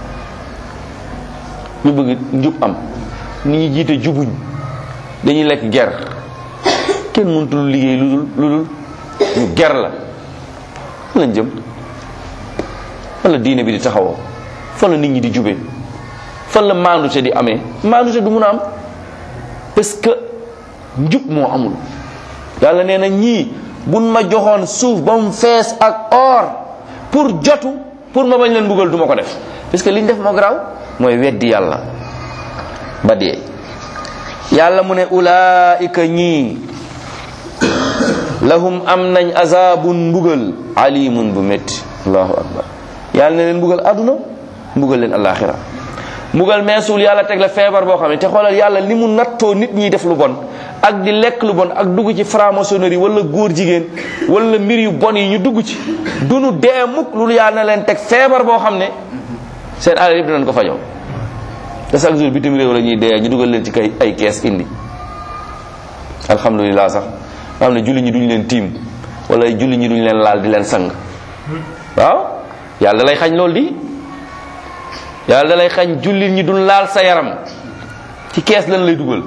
ñu bëgg njub am ni ñu jiite jubuñ dañuy lekk ger kenn mënutul liggéey lu dul lu dul ñu ger la fan lañ jëm fan la diine bi di taxawoo fan la nit ñi di jube fan la maandute di amee maandute du mun a am parce que njub moo amul yàlla nee na ñii buñ ma joxoon suuf ba mu fees ak or pour jotu pour ma bañ leen buggal du ma ko def parce que liñ def moo garaaw mooy weddi yàlla ba dee yàlla mu ne ulaika ñii lahum am nañ azabun mbugal alimun bu métti allahu akbar yàlla ne leen mbugal àdduna mbugal leen alaxira mbugal meesul yàlla teg la feebar boo xam ne te xoolal yàlla li mu nattoo nit ñiy def lu bon ak di lekk lu bon ak dugg ci franc-maçonnerie wala góor jigéen wala mbir yu bon yi ñu dugg ci dunu dee mukk lu yàlla na leen teg feebar boo xam ne seen alal yëpp dinañ ko fajoo te chaque jour bitim réew la ñuy dee ñu dugal leen ci kay ay kees indi alhamdulilah sax nga xam ne julli ñi duñ leen tiim wala julli ñi duñ leen laal di leen sang waaw yàlla da lay xañ loolu di yàlla da lay xañ jullit ñi duñ laal sa yaram ci kees lan lay dugal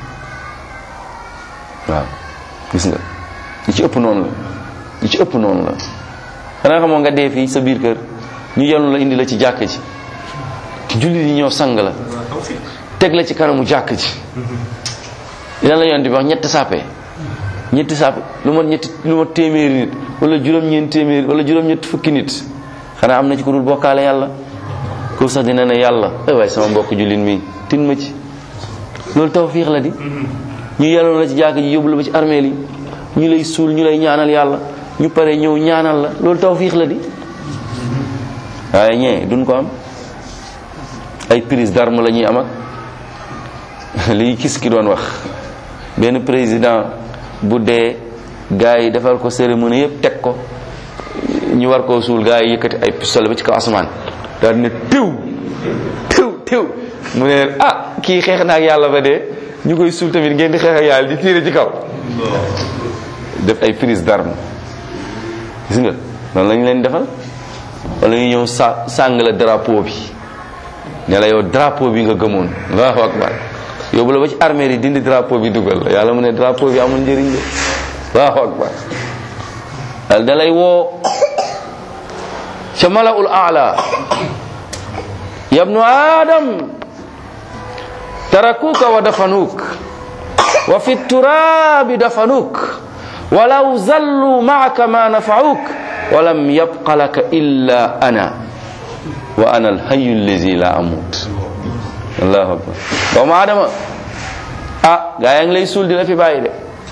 waaw gis nga li ci ëpp noonu la li ci ëpp noonu la xanaa xamoo nga dee fii sa biir kër ñu yenu la indi la ci jàkk ji jullit yi ñoo sang la teg la ci kanamu jàkk ji lan la yoon di wax ñetti sàppe ñetti sàppe lu mat ñetti lu mat téeméeri nit wala juróom-ñeent téeméeri wala juróom-ñetti fukki nit xanaa am na ci ku dul bokkaale yàlla ko sax dina ne yàlla ay waay sama mbokk jullit mi tin ma ci loolu tawfiix la di ñu yenoon la ci jàkk ji yóbbu la ba ci armeel yi ñu lay suul ñu lay ñaanal yàlla ñu pare ñëw ñaanal la loolu tawfiix la di waaye ñee duñ ko am ay prise d'arme la ñuy am ak li gis ki doon wax benn président bu dee gars yi defal ko cérémonie yëpp teg ko ñu war koo suul gars yi yëkkati ay pistolet ba ci kaw asamaan daal ne tiw tiw tiw mu ne leen ah kii xeex na ak yàlla ba dee ñu koy suul tamit ngeen di xeex ak yàlla di tiire ci kaw def ay prise d'arme gis nga noonu lañu leen defal wala ñu ñëw sa sàng la drapeau bi ne la yow drapeau bi nga gëmoon allahu akbar yóbbu la ba ci armée yi dindi drapeau bi dugal la yàlla mu ne drapeau bi amul njëriñ de allahu akbar dal da lay woo ca malaul aala yabnu adam tarakuka wa dafanuk wa fi turabi dafanuk walaw zallu maaka ma nafauk walam yabqa laka illa ana wa ana alhayu allazi la amut allahu akbar doomu adama ah gaa yaa ngi lay suul di la fi bàyyi de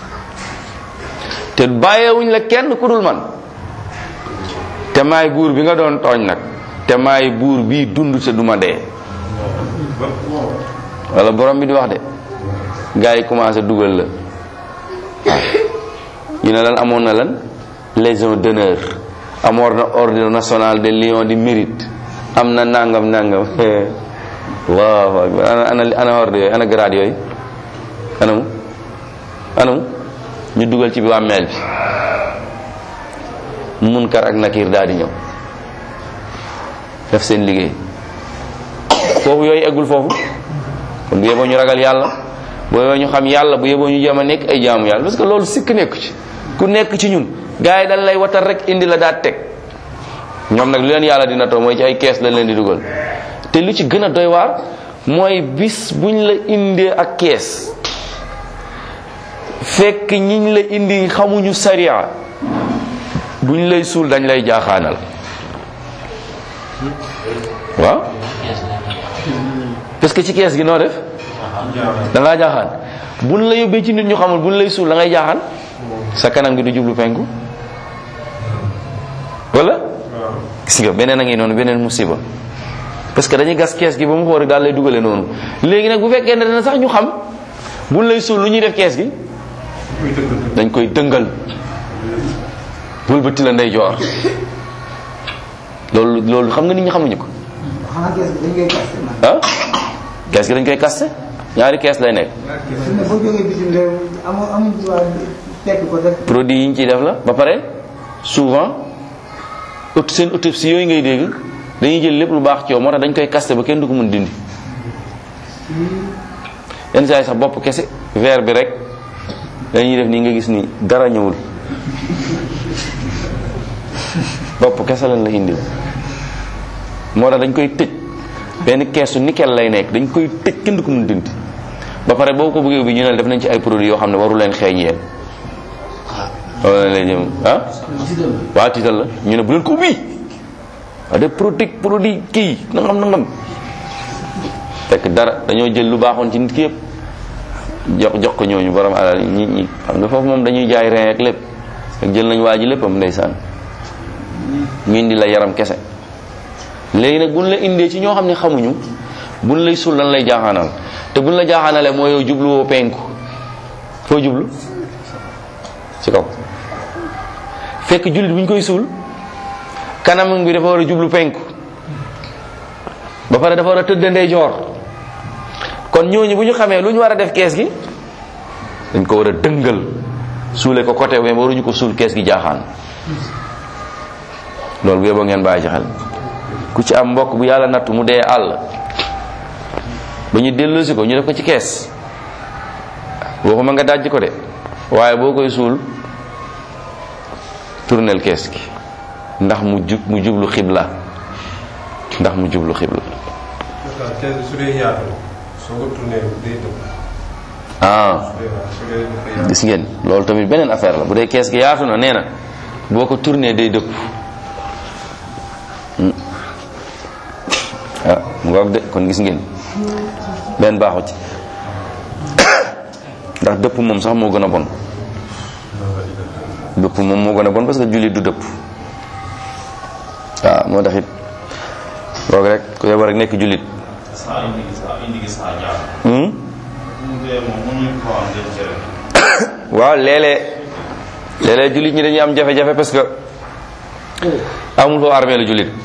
te bàyyeewuñ la kenn ku dul man te maay buur bi nga doon tooñ nag te maay buur bii dund te duma dee wala borom bi di wax de gaa yi commencé dugal la ñu ne lan amoon na lan légion d'honneur amoon na ordre national de lion du mérite am na nangam nangam allahu akbar ana ana ana ordre yooyu ana grade yooyu anamu anamu ñu dugal ci bi wàmmeel bi munkar ak nakir daal di ñëw def seen liggéey foofu yooyu eggul foofu kon bu yeboo ñu ragal yàlla bu yeboo ñu xam yàlla bu yeboo ñu jéem a nekk ay jaamu yàlla parce que loolu sikk nekku ci ku nekk ci ñun gars yi dañ lay watal rek indi la daat teg ñoom nag lu leen yàlla dina taw mooy ci ay kees lañ leen di dugal te lu ci gën a doy waar mooy bis buñ la indee ak kees fekk ñiñ la indi xamuñu sariya buñ lay suul dañ lay jaaxaanal waaw parce que ci kees gi noo def da ngaa jaaxaan buñ la yóbbee ci nit ñu xamul buñ lay suul da ngay jaaxaan sa kanam gi du jublu penku wala gis nga beneen a ngi noonu beneen musiba parce que dañuy gas kees gi ba mu xool daal lay dugale noonu léegi nag bu fekkee ne dana sax ñu xam buñ lay suul lu ñuy def kees gi dañ koy dëngal wëlbati la ndey joor loolu loolu xam nga nit ñi xamuñu ko xanaa kees bi dañ koy kaste man. ah kees gi dañ koy kaste ñaari kees lay nekk su ne boo jógee bitim réew amoo amuñ droit tekk ko def. produit yi ñu ciy def la ba pare souvent aut seen autopsie yooyu ngay dégg dañuy jël lépp lu baax ci yow moo tax dañ koy kaste ba kenn du ko mën dindi yenn saa yi sax bopp kese verre bi rek dañuy def nii nga gis ni dara ñëwul bopp kese lañ la indil moo tax dañ koy tëj benn keesu nickel lay nekk dañ koy tëj kenn du ko mën dindi ba pare boo ko bëggee bi ñu ne def nañ ci ay produits yoo xam ne waru leen xeeñ yéen wala lay jëm ah waaw tiital la ñu ne bu leen ko ubbi waa de produit produit kii nangam nangam fekk dara dañoo jël lu baaxoon ci nit ki yëpp jox jox ko ñooñu borom alal yi ñi ñi xam nga foofu moom dañuy jaay rein ak lépp ak jël nañ waa ji léppam ndeysaan ñu indi la yaram kese léegi nag buñ la indee ci ñoo xam ne xamuñu buñ lay suul lan lay jaaxaanal te buñ la jaaxaanalee mooy yow jubluwoo penku foo jublu ci kaw fekk jullit bu ñu koy suul kanamam bi dafa war a jublu penku ba pare dafa war a tëdd ndeyjoor kon ñooñu bu ñu xamee lu ñu war a def kees gi dañ ko war a dëngal suule ko côté mais waruñu ko suul kees gi jaaxaan loolu bu yeboo ngeen bàyyi ci xel ku ci am mbokk bu yàlla nattu mu dee àll ba ñu delloosi ko ñu def ko ci kees waxuma nga dajj ko de waaye boo koy suul tournel kees gi ndax mu jub mu jublu xibla ndax mu jublu xibla kees bi su dee yaatu soo ko tourné day dëpp ah su dee dafa yaatu gis ngeen loolu tamit beneen affaire la bu dee kees gi yaatu na nee na boo ko tourné day dëpp Hmm. ah mu ngoog de kon gis ngeen benn baaxu ci ndax dëpp moom sax moo gën a bon dëpp moom moo gën a bon parce que jullit du dëpp waaw moo tax it boog rek ku yeboo rek nekk jullit saa indi gi saa indi gi saa jaar. Hmm? mu dee moom mënuñu ko am dem cere. waaw léeg-léeg léeg-léeg jullit ñi dañuy am jafe-jafe parce que amul foo armée lu jullit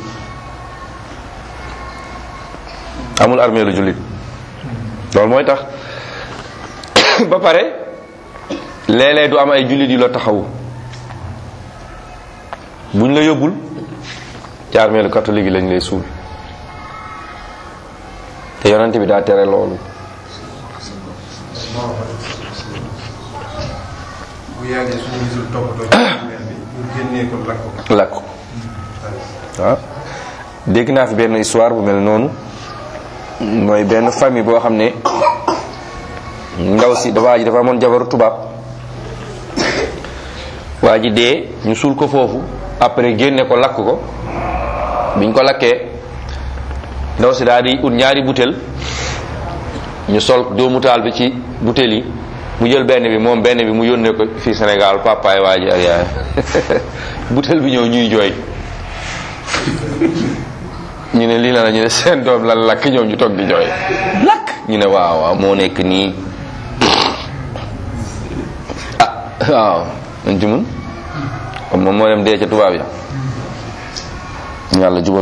amul armée lu jullit loolu mooy tax ba pare léeg-léeg du am ay jullit yu la taxawu buñ la yóbbul ci armée lu catholique yi lañ lay suul te yonent bi daa tere loolu bu yàggee suñu gisul toppatoo ci mel bi ñu génnee ko lakk ko lakk ko waaw dégg naa fi benn histoire bu mel noonu mooy benn famille boo xam ne ndaw si dafa waa ji dafa amoon jabaru tubaab waa ji dee ñu suul ko foofu après génne ko lakk ko biñ ko lakkee ndaw si daal di ut ñaari butéel ñu sol doomu taal bi ci butéel yi mu jël benn bi moom benn bi mu yónnee ko fii Sénégal papaay waa ji ak yaay butéel bi ñëw ñuy jooy ñu ne lii la la ñu ne seen doom lan lakk ñoom ñu toog di jooy lakk ñu ne waaw waaw moo nekk nii ah waaw nañ ci mun comme moom moo dem dee ca tubaab ya ñu yàlla jubal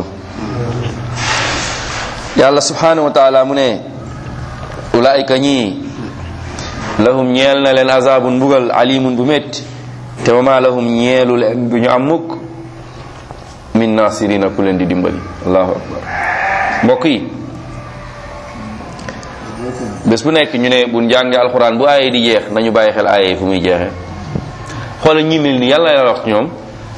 yàlla subhanahu wa taala mu ne ulaayika ñii lahum ñeel na leen azabun mbugal alimun bu métti te wama lahum ñeelu leen du ñu am mukk min nasirina ku leen di dimbali allahu akbar mbokk yi bés bu nekk ñu ne bu njàngee alxuraan bu aaye di jeex nañu bàyyi xel aaye yi fu muy jeexee xoola ñi mel ni yàlla la wax ñoom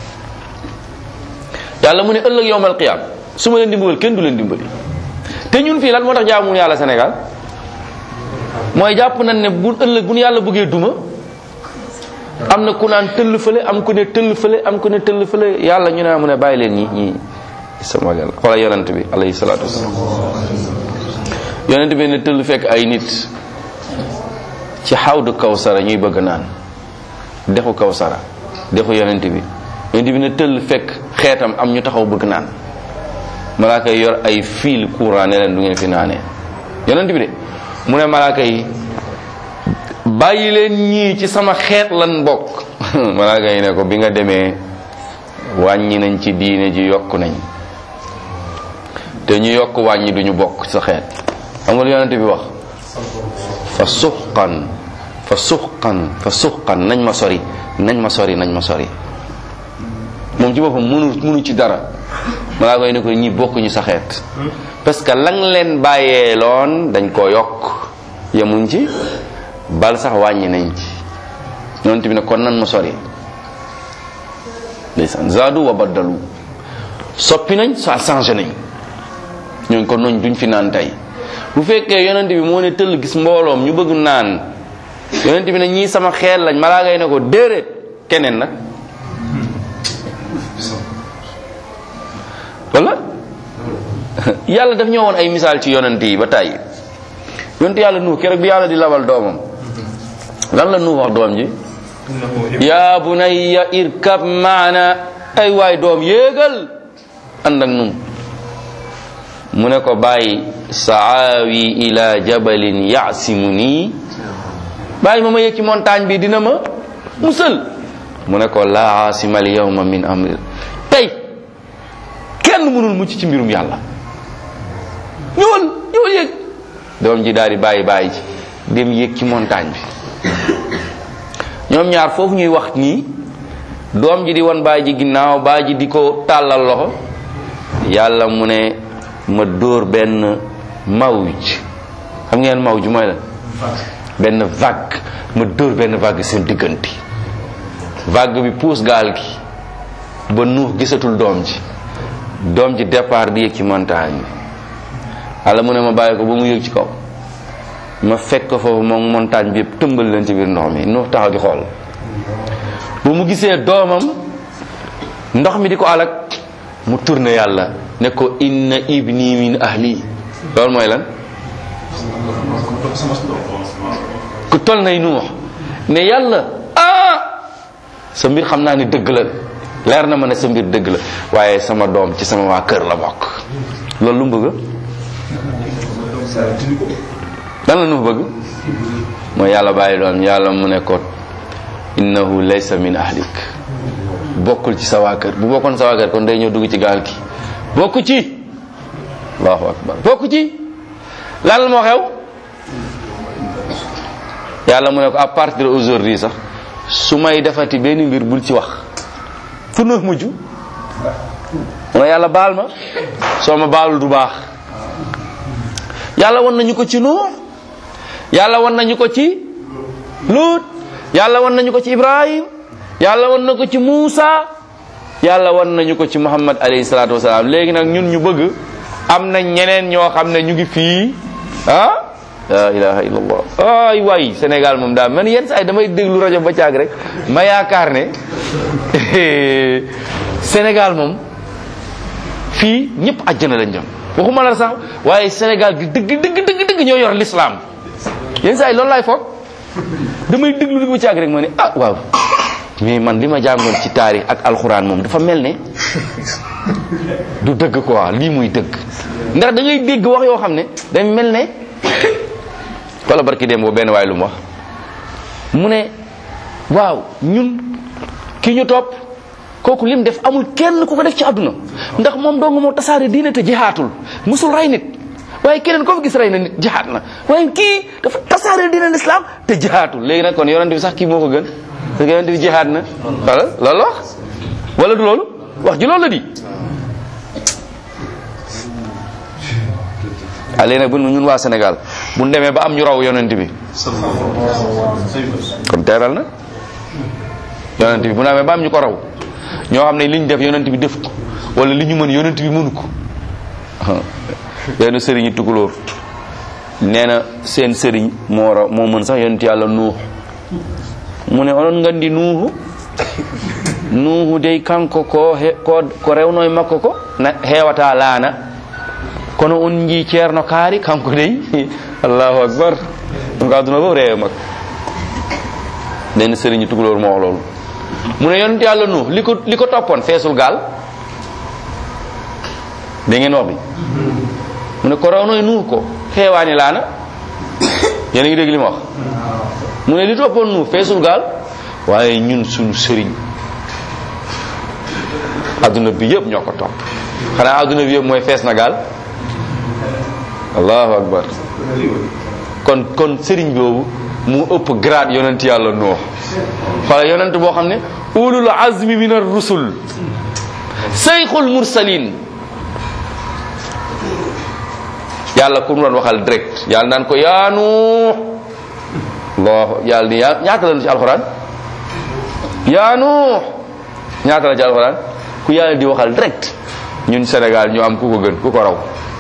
yàlla mu ne ëllëg yowmal qiyaam su ma leen dimbagal kenn du leen dimbali te ñun fii lan moo tax jaamu yàlla Sénégal mooy jàpp nañ ne bu ëllëg bu nu yàlla bëggee duma am na ku naan tëll fële am ku ne tëll fële am ku ne tëll fële yàlla ñu ne mu ne bàyyi leen ñi ñi sama yàlla xoola yonent bi alayhi salaatu wasalaam yonent bi ne tëll fekk ay nit ci xawdu kawsara ñuy bëgg naan dexu kawsara dexu yonent bi yonent bi ne tëll fekk xeetam am ñu taxaw bëgg naan malaaka yi yor ay fil courant ne leen du ngeen fi naanee yonent bi de mu ne malaaka yi bàyyi leen ñii ci sama xeet lan bokk malaaka yi ne ko bi nga demee wàññi nañ ci diine ji yokk nañ te ñu yokk wàññi duñu bokk sa xeet xam nga lu yonent bi wax fa suqan fa suqan fa suqan nañ ma sori nañ ma sori nañ ma sori moom ci boppam mënu mënu ci dara malaaka yi ne ko ñi bokkuñu sa xeet parce que lang leen bàyyee loon dañ koo yokk yemuñ ci bal sax wàññi nañ ci yonent bi ne kon nan ma sori ndeysaan zaadu wa baddalu soppi nañ sa changé nañ ñooñ kon noñ duñ fi naan tey bu fekkee yonent bi moo ne tëll gis mbooloom ñu bëgg naan yonent bi ne ñii sama xeet lañ malaaka yi ne ko déedéet keneen nag wala yàlla daf ñoo woon ay misaal ci yonent yi ba tàyyi yonent yàlla nuux keroog bi yàlla di labal doomam lan la nuux wax doom ji yaa bunayya irkab maana ay waay doom yéegal ànd ak nun mu ne ko bàyyi saawi ila jabalin yaasimu nii bàyyi ma ma yëg ci montagne bi dina ma musal mu ne ko laa aasima al yawma min amri tey kenn mënul mucc ci mbirum yàlla ñëwal ñëwal yëg doom ji daal di bàyyi bàyyi ci dem yëg ci montagne bi ñoom ñaar foofu ñuy wax nii doom ji di won bàyyi ji ginnaaw bàyyi ji di ko tàllal loxo yàlla mu ne ma dóor benn mawj xam ngeen mawj mooy la benn vague ma dóor benn vague seen diggante vague bi puus gaal gi ba nuux gisatul doom ji doom ji départ di yëg ci montagne bi yàlla mu ne ma bàyyi ko ba mu yëg ci kaw ma fekk ko foofu moom montagne bi yëpp tëmbal leen ci biir ndox mi nuux taxaw di xool bu mu gisee doomam ndox mi di ko alak mu tourné yàlla ne ko inna ibni min ahli loolu mooy lan ku tol nay nuux ne yàlla ah sa mbir xam naa ne dëgg la leer na ma ne sa mbir dëgg la waaye sama doom ci sama waa kër la bokk loolu lu mu bëgg lan la nu bëgg mooy yàlla bàyyi doom yàlla mu ne ko innahu laysa min ahlik bokkul ci sa waa kër bu bokkoon sa waa kër kon day ñëw dugg ci gaal gi bokku ci allahu akbar bokku ci lan la moo xew yàlla mu ne ko à partir d'aujourd'hui sax su may defati benn mbir bul ci wax fu nu mujj mu ne yàlla baal ma soo ma baalul du baax yàlla won nañu ko ci nuux yàlla won nañu ko ci luut yàlla won nañu ko ci ibrahim yàlla won na ko ci muusa yàlla won nañu ko ci muhammad alayhi salaatu wasalaam léegi nag ñun ñu bëgg am na ñeneen ñoo xam ne ñu ngi fii ah la ilaha illallah ay waay sénégal moom daal man yenn saa yi damay déglu rajo ba caag rek ma yaakaar ne sénégal moom fii ñëpp àjjana lañ jëm waxuma la sax waaye sénégal gi dëgg dëgg dëgg dëgg ñoo yor l'islam yenn saa yi loolu laay foog damay déglu li ba caag rek ma ne ah waaw mais man li ma jàngoon ci taarix ak alxuraan moom dafa mel ne du dëgg quoi lii muy dëgg ndax da ngay dégg wax yoo xam ne day mel ne wala barki dem boo benn waay lu mu wax mu ne waaw ñun ki ñu topp kooku lim def amul kenn ku ko def ci àdduna ndax moom dong moo tasaare diine te jihaatul musul rey nit waaye keneen ko fi gis rey na nit jihaat na waaye kii dafa tasaare diine l'islam te jihaatul léegi nag kon yonent bi sax kii moo ko gën parce que yonent bi jihaat na wala loolu wax wala du loolu wax ji loolu la di ah léegi nag bu ñun waa Sénégal bu ñu demee ba am ñu raw yonent bi kon teeral na yonent bi bu ñu demee ba am ñu ko raw ñoo xam ne li ñu def yonent bi def ko wala li ñu mën yonent bi mënu ko benn sëriñi tukulóor nee na seen sëriñ moo raw moo mën sax yonent yàlla nuux mu ne onon ngandi nuuhu nuuhu dey kanko ko he- ko ko rewno e makko ko na heewata laana kono on jii ceerno kaari kanko dey allahu akbar ɗum ko aduna fof reewe makko nden sëriñi tukulóor moo wax loolu mu ne yonent yàlla nuux li ko li ko toppoon feesul gaal da ngeen wax bi mu ne ko rawno e nuux ko xeewaani laana yéen a ngi dégg li ma wax mu ne li toppoon nuux feesul gaal waaye ñun suñu sëriñ adduna bi yëpp ñoo ko topp xanaa adduna bi yëpp mooy fees na gaal allahu akbar kon kon sëriñ boobu mu ëpp grade yonent yàlla nuux xoola yonent boo xam ne ulul azmi min ar rusul seyxul mursalin yàlla ku mu doon waxal direct yàlla naan ko yaa nuux allah yàlla ni yaa ñaata la ci alxuraan yaa nuux ñaata la ci alxuraan ku yàlla di waxal direct ñun Sénégal ñu am ku ko gën ku ko raw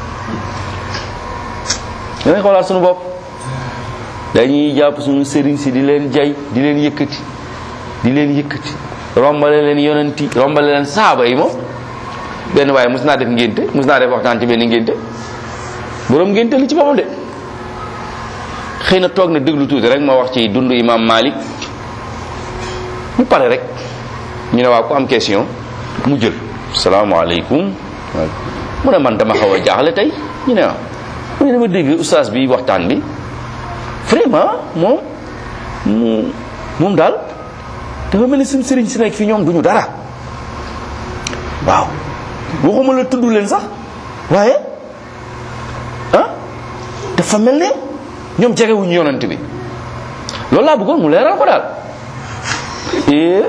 danañ xoolaat suñu bopp dañuy jàpp suñu sëriñ si di leen jay di leen yëkkati di leen yëkkati rombale leen yonenti rombale leen saaba yi moom benn waaye mus naa def ngénte mus naa def waxtaan ci benn ngénte borom ngénte li ci boppam de xëy na toog na déglu tuuti rek ma wax ci dundu imam Malik mu pare rek ñu ne waa ku am question mu jël salaamaaleykum mu ne man dama xaw a jaaxle tey ñu ne waaw mu ne dama dégg oustaz bi waxtaan bi vraiment moom mu moom daal dafa mel ni suñu sëriñ si nekk fi ñoom duñu dara waaw waxuma la tudd leen sax waaye ah dafa mel ne ñoom jegewuñu yonent bi loolu laa bëggoon mu leeral ko daal eh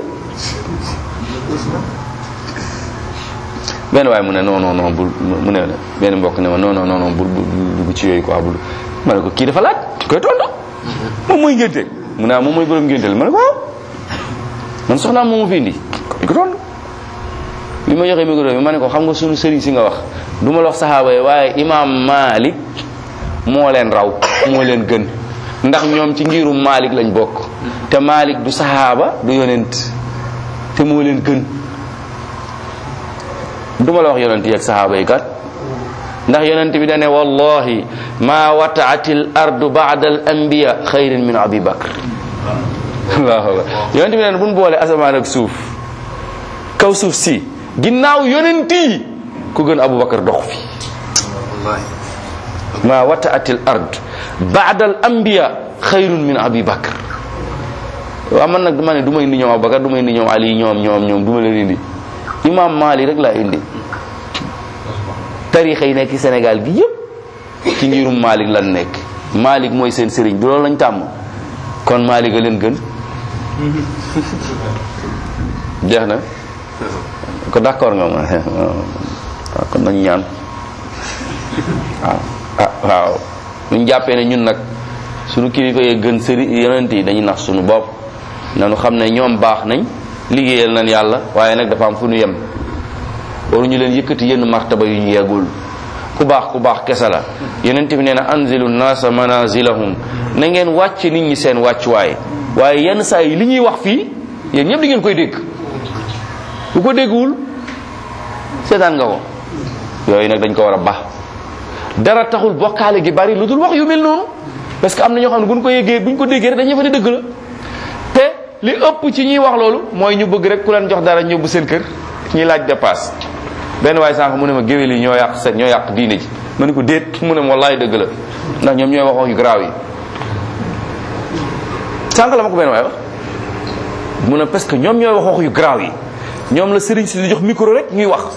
benn waaye mu ne non non non bul mu ne benn mbokk ne ma non non non bul bul dugg ci yooyu quoi bul ma ne ko kii dafa laaj koy tontu moom mooy ngénte mu ne ah moom mooy borom ngénte ma ne ko waaw man soxnaam moom ma fi indi koy ko tontu bi ma joxee micro bi ma ne ko xam nga sunu sëriñ si nga wax du ma la wax saxaaba yi waaye imaam Malik moo leen raw moo leen gën ndax ñoom ci ngirum Malik lañ bokk te Malik du saxaaba du yonent te moo leen gën du ma la wax yonent yi ak saxaaba yi kat ndax yonent bi dane wallahi ma wataati l ardu bada al anbiya xayrin min abi bakr allahu akbar yonent bi dane buñ boole asamaan ak suuf kaw suuf si ginnaaw yonent yi ku gën abu bakar dox fi ma wataati l ard bada al anbiya xayrun min abi bakr waaw man nag dama ne du ma indi ñoom abubakar du ma indi ñoom ali ñoom ñoom ñoom du ma leen indi imam Mali rek laa indi tarixa yi nekk Sénégal gi yëpp ci ngirum Malik lan nekk Malik mooy seen sëriñ du loolu lañ tàmm kon Malik a leen gën jeex na ko d'accord nga ma waaw kon nañu ñaan waaw ah waaw ñu jàppee ne ñun nag suñu kilifa yee gën sëriñ yonent yi dañuy nax suñu bopp nanu xam ne ñoom baax nañ liggéeyal nañ yàlla waaye nag dafa am fu ñu yem waruñu leen yëkkati yenn martaba yu ñu yeggul ku baax ku baax kese la yonent bi nee na anzilu naasa manazilahum na ngeen wàcc nit ñi seen wàccuwaay waaye yenn saa yi li ñuy wax fii yéen ñëpp di ngeen koy dégg bu ko déggwul seetaan nga ko yooyu nag dañ ko war a baax dara taxul bokkaale gi bari lu dul wax yu mel noonu parce que am na ñoo xam ne buñ ko yéggee buñ ko déggee rek dañuy fa ne dëgg la te li ëpp ci ñuy wax loolu mooy ñu bëgg rek ku leen jox dara ñëbbu seen kër ñuy laaj dépasse benn waaye sànq mu ne ma géwél yi ñoo yàq seen ñoo yàq diine ji ma ne ko déet mu ne ma wallaay dëgg la ndax ñoom ñooy wax wax yu garaaw yi sànq la ma ko benn waaye wax mu ne parce que ñoom ñooy wax wax yu garaaw yi ñoom la sëriñ si di jox micro rek ñuy wax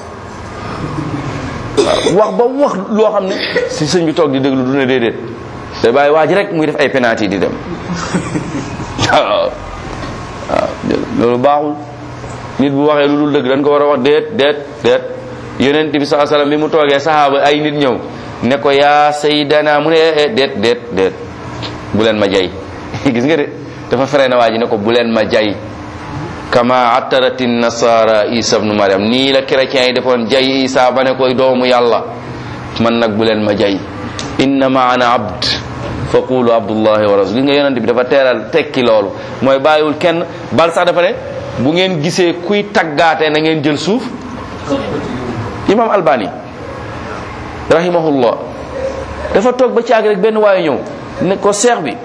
wax ba wax loo xam ne si sëñ bi toog di déglu du ne déedéet day bàyyi waa ji rek muy def ay penalty di dem waaw waaw loolu baaxul nit bu waxee lu dul dëgg dañ ko war a wax déet déet déet yonent bi saa sallam bi mu toogee saxaaba ay nit ñëw ne ko yaa saydana mu ne eh déet déet déet bu leen ma jay gis nga de dafa fere na waa ji ne ko bu leen ma jay kama attarati nasara isa ibnu mariam nii la chrétiens yi defoon jay isa ba ne koy doomu yàlla man nag bu leen ma jay innama ana abd fa qulu abdullahi wa rasul gis nga yonent bi dafa teeral tekki loolu mooy bàyyiwul kenn bal sax dafa ne bu ngeen gisee kuy taggaate na ngeen jël suuf imam albani rahimahullah dafa toog ba caag rek benn waaye ñëw ne ko seex bi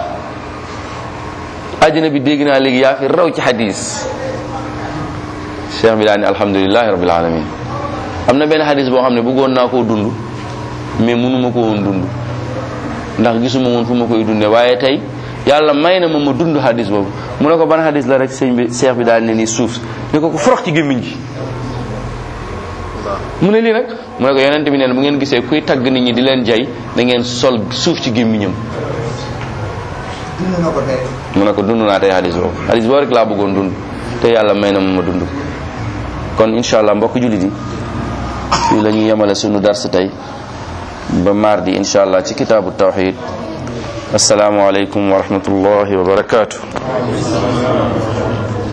àjjana bi dégg naa léegi yaa fi raw ci hadis cheikh bi daa ne alhamdulilahi rabbil alamin am na benn hadis boo xam ne bëggoon naa koo dund mais mënuma ko woon dund ndax gisuma woon fu ma koy dundee waaye tey yàlla may na ma ma dund hadis boobu mu ne ko ban hadis la rek sëñ bi cheikh bi daal ne ni suuf ne ko ko forox ci gémmiñ gi mu ne lii nag mu ne ko yonent bi neen bu ngeen gisee kuy tagg nit ñi di leen jay da ngeen sol suuf ci gémmiñam dund na ko tey. mu ne ko dund naa tey hadis boobu hadis boobu rek laa bëggoon dund te yàlla may na ma ma dund kon incha allah mbokk jullit yi fii la ñuy yemale sunu dars tey ba mardi incha allah ci kitaabu tawxid asalaamualeykum wa rahmatullahi wa barakatuh